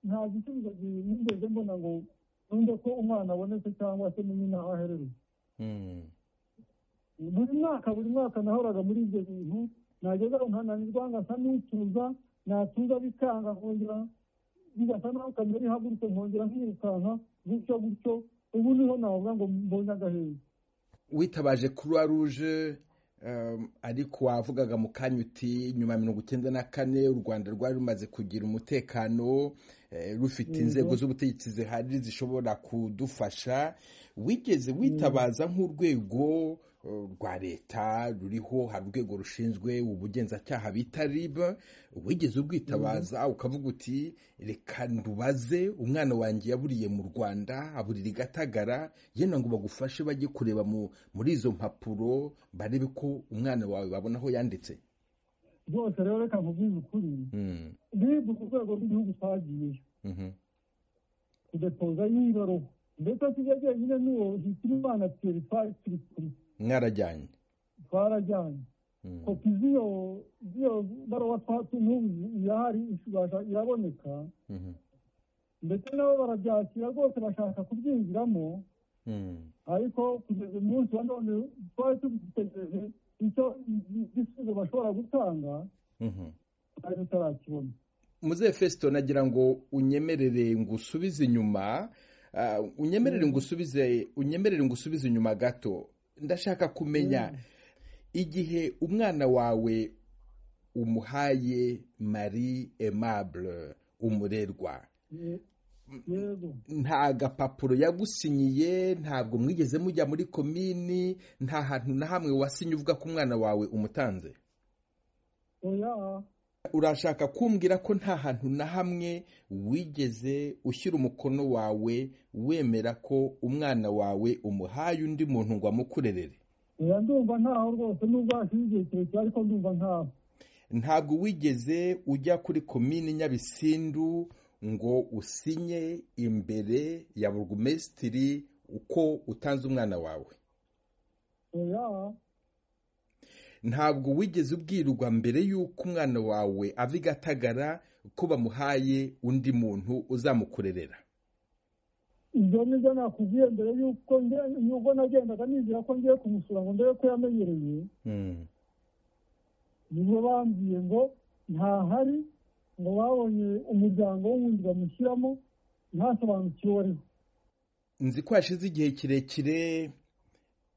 nta gisubizo nigeze mbona ngo numve ko umwana abonetse cyangwa se n'undi naho aherereye buri mwaka buri mwaka nahoraga muri ibyo bintu nageze aho nkananirwa ngasa n'utuza natuza bikanga nkongera bigasa naho kamera ihagurutse nkongera nkirukanka gutyo gutyo ubu niho navuga ngo mbonye agaheza witabaje kuruwa ruje ariko wavugaga mu kanya uti nyuma ya mirongo icyenda na kane u rwanda rwari rumaze kugira umutekano rufite inzego z'ubutegetsi zihari zishobora kudufasha wigeze witabaza nk'urwego rwa leta ruriho hari urwego rushinzwe ubugenzacyaha bita rib wigeze ubwitabaza ukavuga uti reka ndubaze umwana wanjye yaburiye mu rwanda aburira igatagara yenda ngo bagufashe bajye kureba muri izo mpapuro barebe ko umwana wawe babona aho yanditse rwose rero reka nkubwize ukuri rib ku rwego rw'igihugu twagiyeyo tudepoza y'ingaro ndetse tujya jyenyine n'uwo hitira imana turi turi kuri mwarajyanye twarajyanye kopi z'iyo z'iyo baruwa twatunubu irahari ishobora iraboneka ndetse nabo barabyakira rwose bashaka kubyinjiramo ariko kugeza umunsi wa none twari tubitegereje icyo igisubizo bashobora gutanga twari tutarakibona muzehe fesito nagira ngo unyemerere ngo usubize inyuma unyemerere ngo usubize unyemerere ngo usubize inyuma gato ndashaka kumenya igihe umwana wawe umuhaye marie aimable umurerwa nta gapapuro yagusinyiye ntabwo mwigeze mujya muri komini nta hantu na hamwe wasinye uvuga ko umwana wawe umutanze urashaka kumbwira ko nta hantu na hamwe wigeze ushyira umukono wawe wemera ko umwana wawe umuhaye undi muntu ngo amukurerere oya ndumva ntaho rwose nubwo hashize igihe kirekire ariko ndumva ntaho ntabwo wigeze ujya kuri komini nyabisindu ngo usinye imbere ya burugumesitiri uko utanze umwana wawe oya ntabwo wigeze ubwirwa mbere y'uko umwana wawe ava i gatagara ko bamuhaye undi muntu uzamukurerera ibyo nibyo nakubwiye mbere y'uko nubwo nagendaga nizera ko ngiye kumusura ngo ndebe ko yamenyereye nibo bambwiye ngo ntahari ngo babonye umuryango wundi bamushyiramo ntasobanukiwe ariho nzi ko hashize igihe kirekire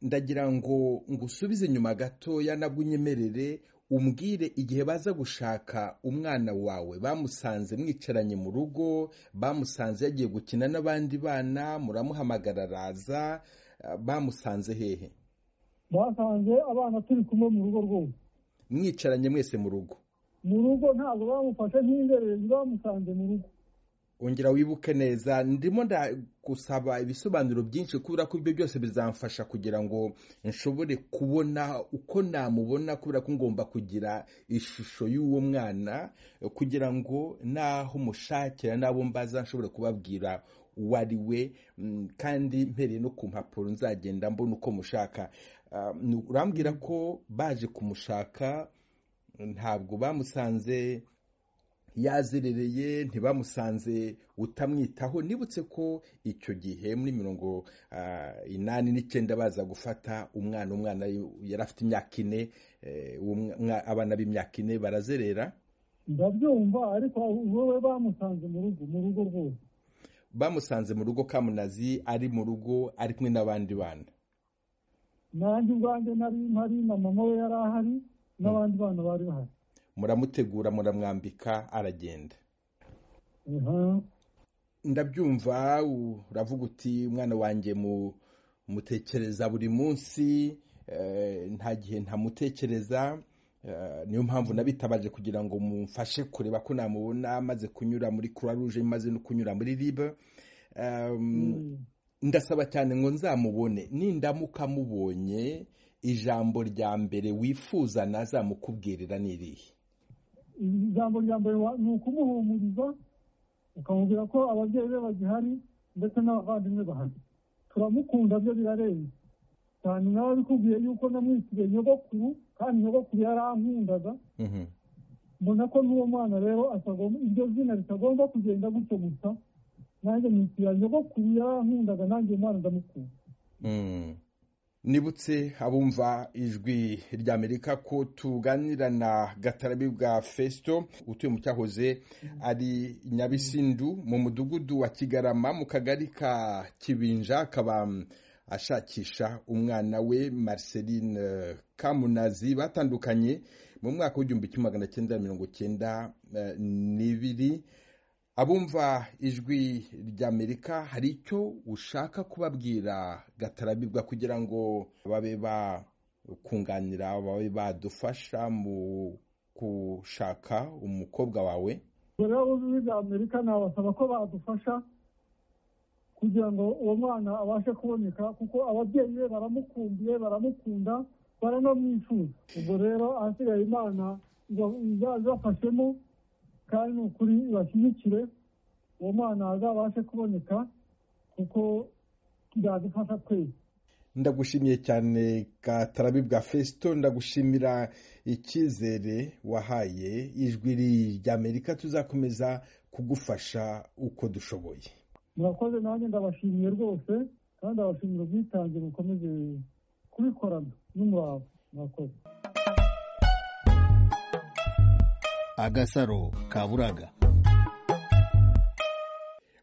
ndagira ngo ngusubize inyuma gatoya nabwo unyemerere umbwire igihe baza gushaka umwana wawe bamusanze mwicaranye mu rugo bamusanze yagiye gukina n'abandi bana muramuhamagara araza bamusanze hehe basanze abana turi kumwe mu rugo rwose mwicaranye mwese mu rugo mu rugo ntabwo bamufashe nk'inzererezi bamusanze mu rugo ongera wibuke neza ndimo ndagusaba ibisobanuro byinshi kubera ko ibyo byose bizamfasha kugira ngo nshobore kubona uko namubona kubera ko ngomba kugira ishusho y'uwo mwana kugira ngo n'aho mushakira n'abo mbaza nshobore kubabwira uwo ari we kandi mpereye no ku mpapuro nzagenda mbona uko mushaka urambwira ko baje kumushaka ntabwo bamusanze yazerereye ntibamusanze utamwitaho nibutse ko icyo gihe muri mirongo inani n'icyenda baza gufata umwana umwana yari afite imyaka ine abana b'imyaka ine barazerera ndabyumva ariko wowe bamusanze mu rugo mu rugo rwose bamusanze mu rugo kamunazi ari mu rugo ari kumwe n'abandi bana nanjye ubwanjye nari mpari na mama we yari ahari n'abandi bana bari bahari muramutegura muramwambika aragenda ndabyumva uravuga uti umwana wanjye mutekereza buri munsi nta gihe ntamutekereza niyo mpamvu nabitabaje kugira ngo mumfashe kureba ko namubona amaze kunyura muri croix rouge maze no kunyura muri ribe ndasaba cyane ngo nzamubone nindamuka mubonye ijambo rya mbere wifuza nazamukubwirira ni irihe ijambo rya mbere ni ukumuhumuriza ukamubwira ko ababyeyi be bagihari ndetse n'abavandimwe bahari turamukunda byo birarenze cyane nawe bikubwiye yuko namwitiriye nyogokuru kandi nyogokuru yarankundaga mbona ko n'uwo mwana rero iryo zina ritagomba kugenda gutyo gusa nanjye mwitiriye nyogokuru yarankundaga nanjye umwana ndamukunda nibutse abumva ijwi ry'amerika ko tuganira na gatarabi bwa fesito utuye mu cyahoze ari nyabisindu mu mudugudu wa kigarama mu kagari ka kibinja akaba ashakisha umwana we marceline kamunazi batandukanye mu mwaka w'igihumbi kimwe magana cyenda mirongo cyenda n'ibiri abumva ijwi ry'amerika hari icyo ushaka kubabwira gatarabirwa kugira ngo babe bakunganira babe badufasha mu gushaka umukobwa wawe rero ijwi ry'amerika nabasaba ko badufasha kugira ngo uwo mwana abashe kuboneka kuko ababyeyi be baramukundiye baramukunda baranamwifuza ubwo rero ahasigaye imana izabibafashemo kandi ni ukuri bashyigikire uwo mwana azabashe kuboneka kuko byadufasha twese ndagushimiye cyane gatarabi bwa fesito ndagushimira icyizere wahaye ijwi ry'amerika tuzakomeza kugufasha uko dushoboye murakoze nanjye ndabashimiye rwose kandi ndabashimira ubwitange bukomeze kubikorana n'umurava murakoze agasaro kaburaga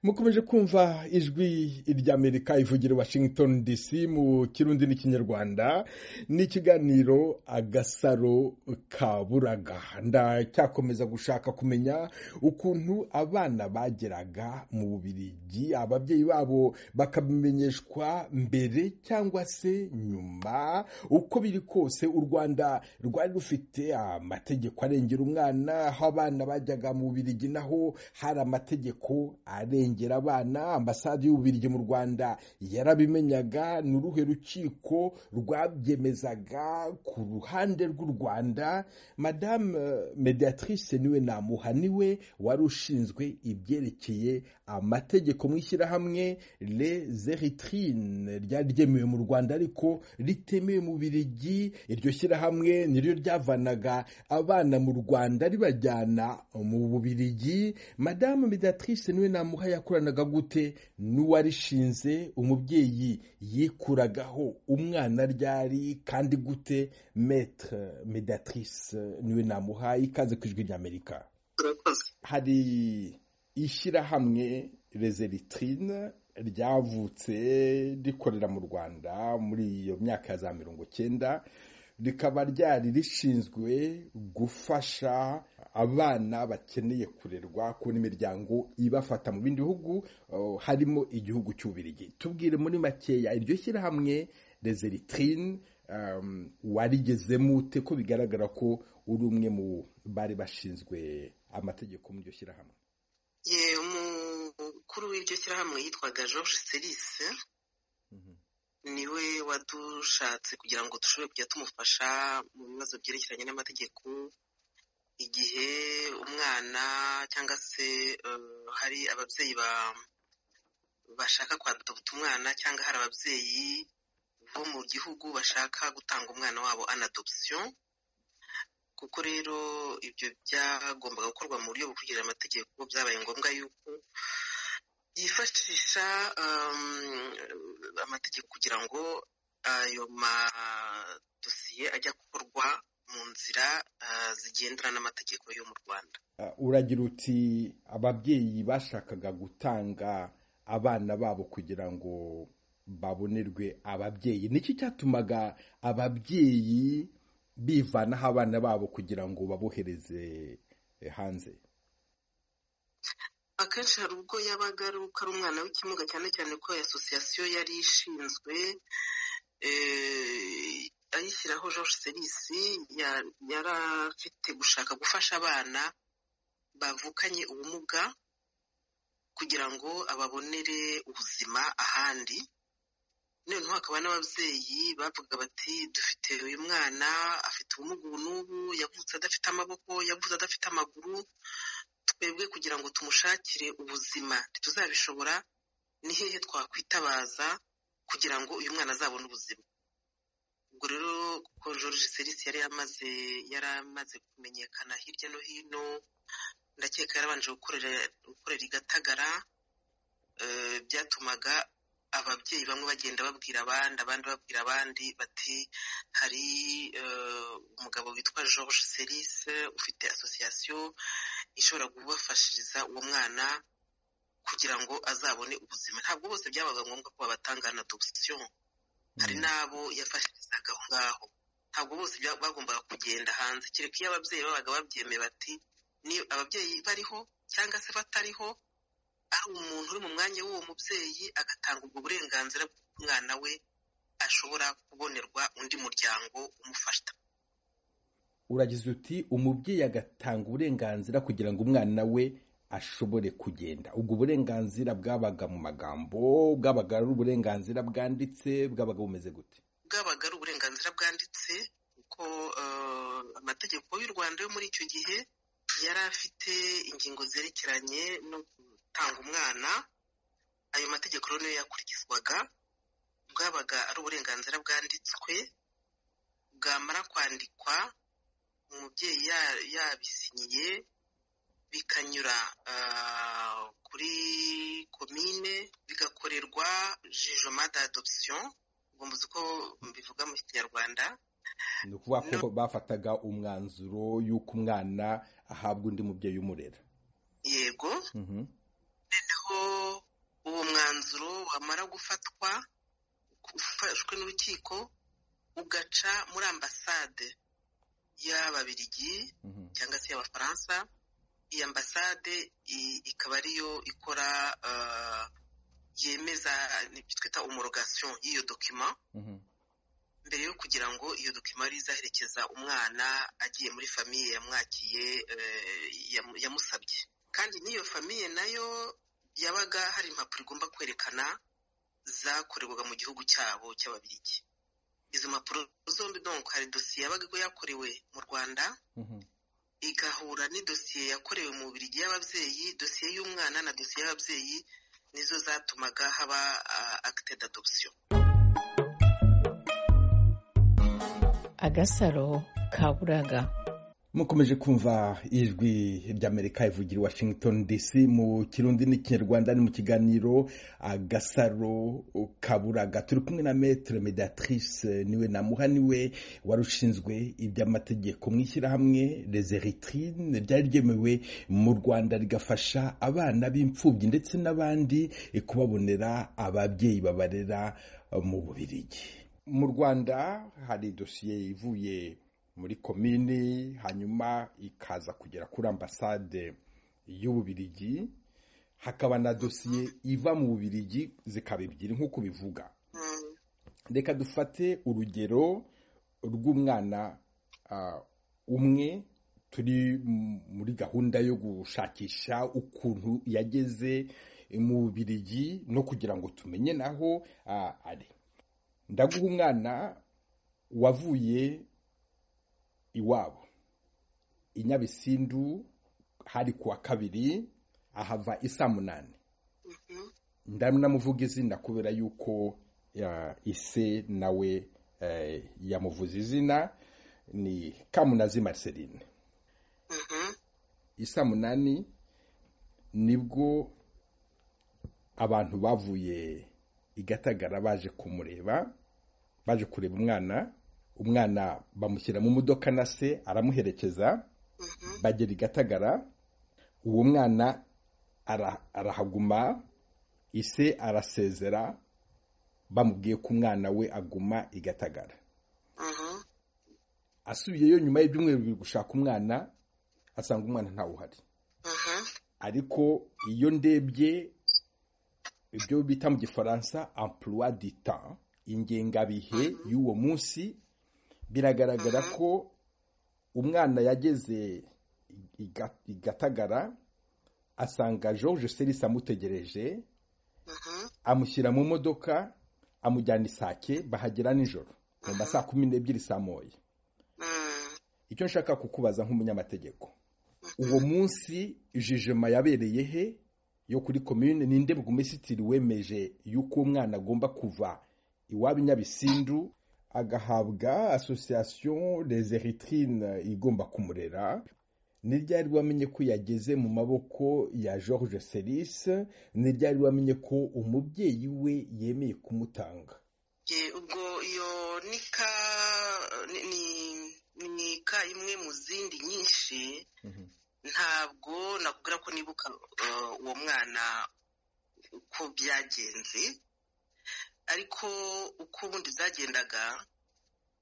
mukomeje kumva ijwi ry'amerika ivugira washington dc mu kirundi n'ikinyarwanda n'ikiganiro agasaro kaburaga ndacyakomeza gushaka kumenya ukuntu abana bageraga mu bubirigi ababyeyi babo bakabimenyeshwa mbere cyangwa se nyuma uko biri kose u rwanda rwari rufite amategeko arengera umwana aho abana bajyaga mu bubirigi naho hari amategeko arengera kurengera abana ambasade y'ububirigi mu rwanda yarabimenyaga ni uruhe rukiko rwabyemezaga ku ruhande rw'u rwanda madame mediatrice niwe namuha niwe wari ushinzwe ibyerekeye amategeko mu ishyirahamwe les eritrine ryari ryemewe mu rwanda ariko ritemewe mu birigi iryo shyirahamwe niryo ryavanaga abana mu rwanda ribajyana mu bubirigi madame mediatrice niwe namuha yakoranaga gute n'uwarishinze umubyeyi yikuragaho umwana ryari kandi gute metre medatrice niwe namuhaye ikaze ku ijwi ry'amerika hari ishyirahamwe rezeritrine ryavutse rikorera mu rwanda muri iyo myaka ya za mirongo cyenda rikaba ryari rishinzwe gufasha abana bakeneye kurerwa kubona imiryango ibafata mu bindi bihugu harimo igihugu cy'ubirigi tubwire muri makeya iryo shyirahamwe rezeritirine warigezemo ute ko bigaragara ko uri umwe mu bari bashinzwe amategeko muri iryo shyirahamwe umukuru w'iryo shyirahamwe yitwaga george serisi niwe wadushatse kugira ngo dushobore kujya tumufasha mu bibazo byerekeranye n'amategeko igihe umwana cyangwa se hari ababyeyi bashaka kwaduta umwana cyangwa hari ababyeyi bo mu gihugu bashaka gutanga umwana wabo anadopsiyo kuko rero ibyo byagombaga gukorwa mu buryo bwo kugira amategeko byabaye ngombwa yuko yifashisha amategeko kugira ngo ayo madosiye ajya gukorwa mu nzira zigendana n'amategeko yo mu rwanda uragira uti ababyeyi bashakaga gutanga abana babo kugira ngo babonerwe ababyeyi nicyo cyatumaga ababyeyi bivanaho abana babo kugira ngo babohereze hanze akenshi hari ubwo yabaga ari ari umwana w'ikimuga cyane cyane ko asosiyasiyo yari ishinzwe ayishyiraho George serisi yari afite gushaka gufasha abana bavukanye ubumuga kugira ngo ababonere ubuzima ahandi noneho hakaba n'ababyeyi bavuga bati dufite uyu mwana afite ubumuga ubu n'ubu yavutse adafite amaboko yavutse adafite amaguru twebwe kugira ngo tumushakire ubuzima ntituzabishobora ni hehe twakwitabaza kugira ngo uyu mwana azabone ubuzima ubwo rero kuko george serisi yari yamaze yari amaze kumenyekana hirya no hino ndakeka yarabanje gukorera i gatagara byatumaga ababyeyi bamwe bagenda babwira abandi abandi babwira abandi bati hari umugabo witwa george serisi ufite asosiyasiyo ishobora kubafashiriza uwo mwana kugira ngo azabone ubuzima ntabwo bose byabaga ngombwa ko babatanga na dogisiyo hari n'abo yafashirizaga aho ngaho ntabwo bose bagombaga kugenda hanze kereka iyo ababyeyi babaga babyemeye bati ni ababyeyi bariho cyangwa se batariho ari umuntu uri mu mwanya w'uwo mubyeyi agatanga ubwo burenganzira bw'uko umwana we ashobora kubonerwa undi muryango umufasha uragize uti umubyeyi agatanga uburenganzira kugira ngo umwana we ashobore kugenda ubwo burenganzira bwabaga mu magambo bwabaga ari uburenganzira bwanditse bwabaga bumeze gute bwabaga ari uburenganzira bwanditse kuko amategeko y'u rwanda yo muri icyo gihe yari afite ingingo zerekeranye no gutanga umwana ayo mategeko rero niyo yakurikizwaga bwabaga ari uburenganzira bwanditswe bwamara kwandikwa umubyeyi yabisinyiye bikanyura kuri komine bigakorerwa jijoma d'adoption ngomba uzi ko bivuga mu kinyarwanda ni ukuvuga ko bafataga umwanzuro y'uko umwana ahabwa undi mubyeyi umurera yego noneho uwo mwanzuro wamara gufatwa ufashwe n'urukiko ugaca muri ambasade y'ababirigi cyangwa se y'abafaransa iyi ambasade ikaba ariyo ikora yemeza ibyo twita umurogasiyo y'iyo dokima mbere yo kugira ngo iyo dokima izaherekeza umwana agiye muri famiye yamwakiye yamusabye kandi n'iyo famiye nayo yabaga hari impapuro igomba kwerekana zakorerwaga mu gihugu cyabo cy'ababirigi izo mpapuro zombi donk hari dosiye yabaga yakorewe mu rwanda igahura n'idosiye yakorewe mu birigi y'ababyeyi dosiye y'umwana na dosiye y'ababyeyi nizo zatumaga haba akite d'adopsiyo agasaro kaburaga mukomeje kumva ijwi ry'amerika ivugira i washington dc mu kirundi n'ikinyarwanda ni mu kiganiro agasaro kaburaga turi kumwe na metere mediatrice niwe na muhaniwe wari ushinzwe iby'amategeko mu ishyirahamwe rezeritirine ryari ryemewe mu rwanda rigafasha abana b'imfubyi ndetse n'abandi kubabonera ababyeyi babarera mu bubirigi mu rwanda hari dosiye ivuye muri komini hanyuma ikaza kugera kuri ambasade y'ububirigi hakaba na dosiye iva mu bubirigi zikaba ebyiri nk'uko bivuga reka dufate urugero rw'umwana umwe turi muri gahunda yo gushakisha ukuntu yageze mu bubirigi no kugira ngo tumenye naho ari ndaguha umwana wavuye iwabo i nyabisindu hari ku wa kabiri ahava isa munani ndamuvuga izina kubera yuko ise nawe yamuvuze izina ni kamunazi mariceline isa munani nibwo abantu bavuye i gatagara baje kumureba baje kureba umwana umwana bamushyira mu modoka na se aramuherekeza bagera i gatagara uwo mwana arahaguma ise arasezera bamubwiye ko umwana we aguma i gatagara asubiyeyo nyuma y'ibyumweru bibiri gushaka umwana asanga umwana ntawe uhari ariko iyo ndebye ibyo bita mu gifaransa emploi du temps ingengabihe y'uwo munsi biragaragara ko umwana yageze igatagara asanga george serisi amutegereje amushyira mu modoka amujyana isake bahagera nijoro mu ma saa kumi n'ebyiri saa moya icyo nshaka kukubaza nk'umunyamategeko uwo munsi jijima yabereye he yo kuri komine ninde bw'umusitiri wemeje y'uko umwana agomba kuva iwabo nyabisindu agahabwa asosiyasiyo rezeritrine igomba kumurera ni ryari wamenye ko yageze mu maboko ya george serisi ni ryari wamenye ko umubyeyi we yemeye kumutanga ubwo iyo nika nika imwe mu zindi nyinshi ntabwo nakubwira ko nibuka uwo mwana uko byagenze ariko uko ubundi byagendaga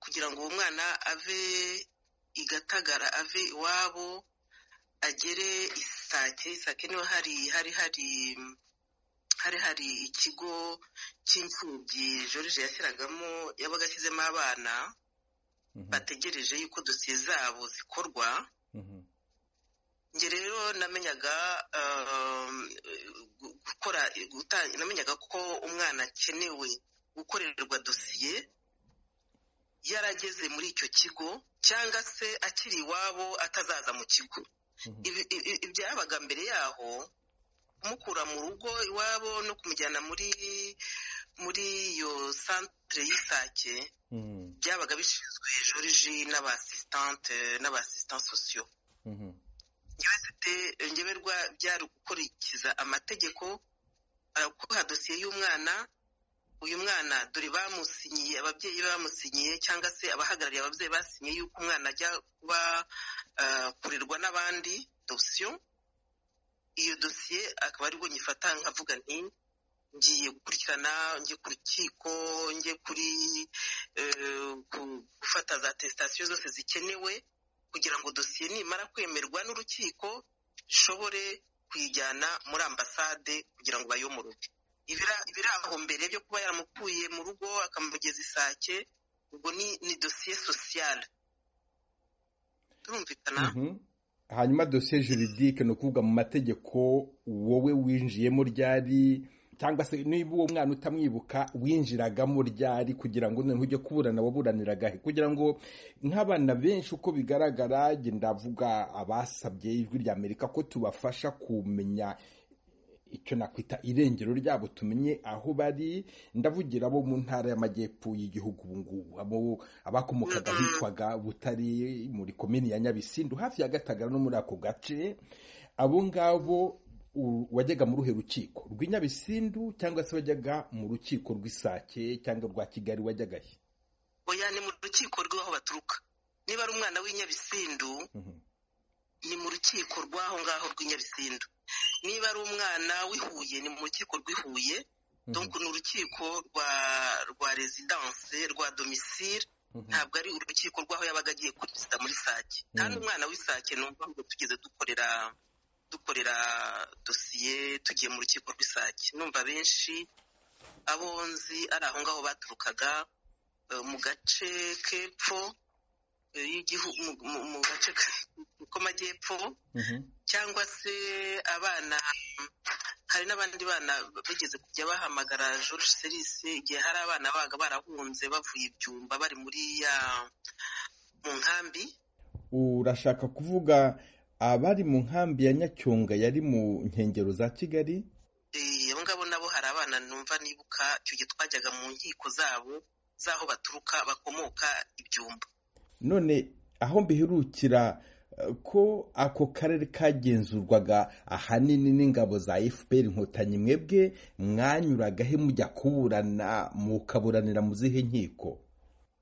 kugira ngo uwo mwana ave igatagara ave iwabo agere isake isake niho hari hari hari hari hari ikigo cy'imfubyi jorije yashyiragamo yabaga ashyizemo abana bategereje yuko dosiye zabo zikorwa njye rero namenyaga gukora namenyaga ko umwana akenewe gukorerwa dosiye yarageze muri icyo kigo cyangwa se akiri iwabo atazaza mu kigo ibyabaga mbere yaho kumukura mu rugo iwabo no kumujyana muri muri iyo santire y'isake byabaga bishinzwe joriji n'abasisitante n'abasisitante sosiyo ngeberwa byari gukurikiza amategeko arakuha dosiye y'umwana uyu mwana dore bamusinyiye ababyeyi bamusinyiye cyangwa se abahagarariye ababyeyi basinyiye yuko umwana ajya kuba kurerwa n'abandi dosiyo iyo dosiye akaba aribwo nyifata nkavuga nti ngiye gukurikirana ngiye ku rukiko ngiye kuri gufata za tesitasiyo zose zikenewe kugira ngo dosiye nimara kwemerwa n'urukiko ishobore kuyijyana muri ambasade kugira ngo bayomoroge ibiri aho mbere byo kuba yaramukuye mu rugo akamugeza isake ubwo ni dosiye sosiyale turumvikana hanyuma dosiye juridike ni ukuvuga mu mategeko wowe winjiyemo ryari cyangwa se niba uwo mwana utamwibuka winjiragamo ryari kugira ngo noneho ujye kuburana waburaniraga he kugira ngo nk'abana benshi uko bigaragara ndavuga abasabye ijwi rya amerika ko tubafasha kumenya icyo nakwita irengero ryabo tumenye aho bari ndavugira abo mu ntara y'amajyepfo y'igihugu ubu ngubu abo abakomokaga hitwaga butari muri komini ya nyabisindu hafi ya gatagara no muri ako gace abo ngabo wajyaga muri uhe rukiko rw'inyabisindu cyangwa se wajyaga mu rukiko rw'isake cyangwa rwa kigali wajyaga he oya ni mu rukiko rw'aho baturuka niba ari umwana w'inyabisindu ni mu rukiko rw'aho ngaho rw'inyabisindu niba ari umwana w'ihuye ni mu rukiko rw'ihuye donc ni urukiko rwa rwa rezidanse rwa domisire ntabwo ari urukiko rw'aho yabaga agiye kurusiza muri sake kandi umwana w'isake ni ngo tugeze dukorera dukorera dosiye tugiye mu rukiko rw'isake numva benshi abo nzi ari aho ngaho baturukaga mu gace k'epfo y'igihugu mu gace k'amajyepfo cyangwa se abana hari n'abandi bana bageze kujya bahamagara George serisi igihe hari abana baga barahunze bavuye ibyumba bari muri ya mu nkambi urashaka kuvuga abari mu nkambi ya nyacyonga yari mu nkengero za kigali abo ngabo nabo hari abana numva nibuka icyo gihe twajyaga mu nkiko zabo z'aho baturuka bakomoka ibyumba none aho mbihirukira ko ako karere kagenzurwaga ahanini n'ingabo za fpr inkotanyi mwebwe mwanyuragaho mujya kuburana mukaburanira mu zihe nkiko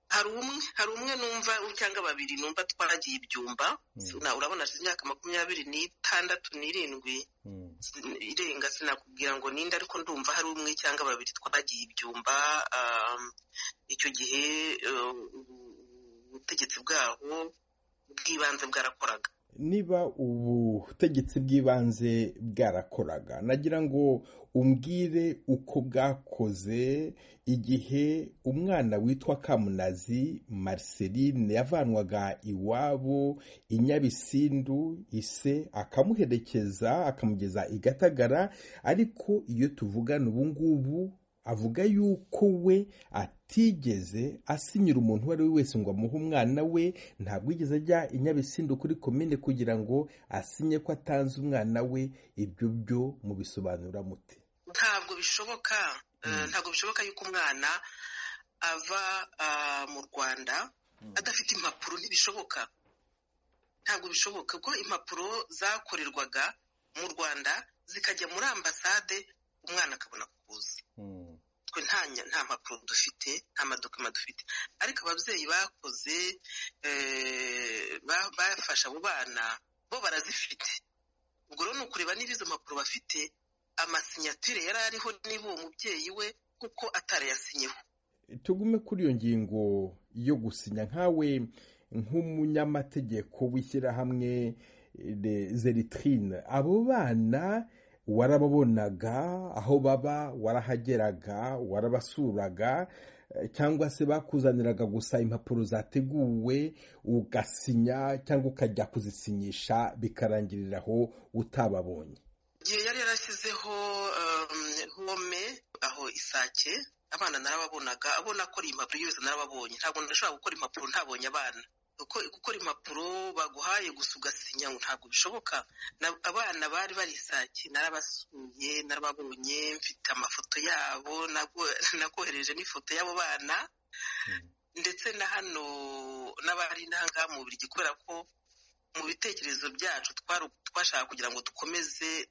hari umwe hari umwe numva cyangwa babiri numva twaragiye ibyumba urabona hashize imyaka makumyabiri n'itandatu n'irindwi irenga sinakubwira ngo ninde ariko ndumva hari umwe cyangwa babiri twaragiye ibyumba icyo gihe ubutegetsi bwaho bw'ibanze bwarakoraga niba ubutegetsi bw'ibanze bwarakoraga nagira ngo umbwire uko bwakoze igihe umwana witwa kamunazi Marceline yavanwaga iwabo i nyabisindu ise akamuherekeza akamugeza i gatagara ariko iyo tuvugana ubu ngubu avuga yuko we atigeze asinyira umuntu uwo ari we wese ngo amuhe umwana we ntabwo igeze ajya i nyabisindu kuri komine kugira ngo asinye ko atanze umwana we ibyo byo mubisobanura muti ntabwo bishoboka ntabwo bishoboka yuko umwana ava mu rwanda adafite impapuro ntibishoboka ntabwo bishoboka kuko impapuro zakorerwaga mu rwanda zikajya muri ambasade umwana akabona kuza twe nta mpapuro dufite nta madokima dufite ariko ababyeyi bakoze bafasha abo bana bo barazifite ubwo rero ni ukureba niba izo mpapuro bafite amasinyatire yari ariho niba uwo mubyeyi we kuko atarayasinyeho tugume kuri iyo ngingo yo gusinya nkawe nk'umunyamategeko w'ishyirahamwe zeritrine abo bana warababonaga aho baba warahageraga warabasuraga cyangwa se bakuzaniraga gusa impapuro zateguwe ugasinya cyangwa ukajya kuzisinyisha bikarangirira aho utababonye igihe yari yarashyizeho home aho isake abana narababonaga abona ko ari impapuro yose narababonye ntabwo ndashobora gukora impapuro ntabonye abana gukora impapuro baguhaye gusa ugasinya ntabwo bishoboka abana bari bari isake narabasuye narababonye mfite amafoto yabo nakohereje n'ifoto y'abo bana ndetse na hano n'abari n'ahangaha mu buryo kubera ko mu bitekerezo byacu twashaka kugira ngo dukomeze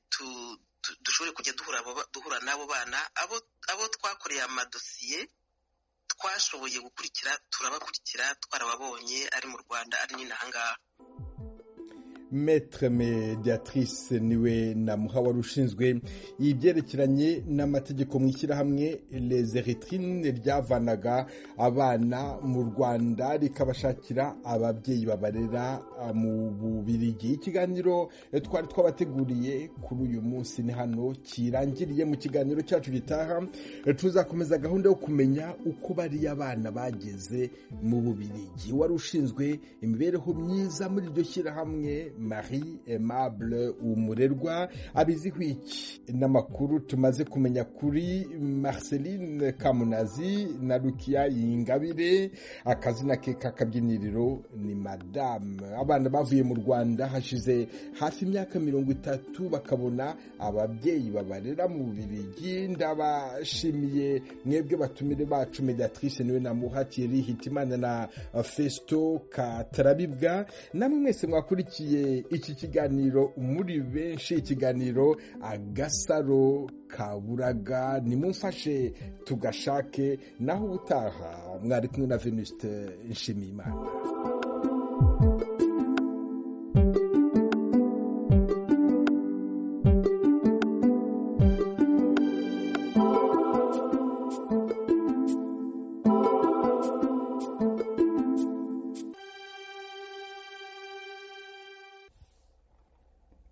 dushobore kujya duhura n'abo bana abo twakoreye amadosiye twashoboye gukurikira turabakurikira twarababonye ari mu rwanda ari n'inahangaha metre mediatrice niwe na muha wari ushinzwe ibyerekeranye n'amategeko mu ishyirahamwe les eritine ryavanaga abana mu rwanda rikabashakira ababyeyi babarera mu bubirigi ikiganiro twari twabateguriye kuri uyu munsi ni hano kirangiriye mu kiganiro cyacu gitaha tuzakomeza gahunda yo kumenya uko bariya abana bageze mu bubirigi wari ushinzwe imibereho myiza muri iryo shyirahamwe marie aimable umurerwa abiziho iki n'amakuru tumaze kumenya kuri marceline kamunazi na rukiya yingabire akazina ke k'akabyiniriro ni madame abana bavuye mu rwanda hashize hafi imyaka mirongo itatu bakabona ababyeyi babarera mu birigi ndabashimiye mwebwe batumire bacu mediatrice niwe namuhatiye hitimana na festo katarabibwa namwe mwese mwakurikiye iki kiganiro muri benshi ikiganiro agasaro kaburaga nimumfashe tugashake naho ubutaha mwari kumwe na venuste nshimiyimana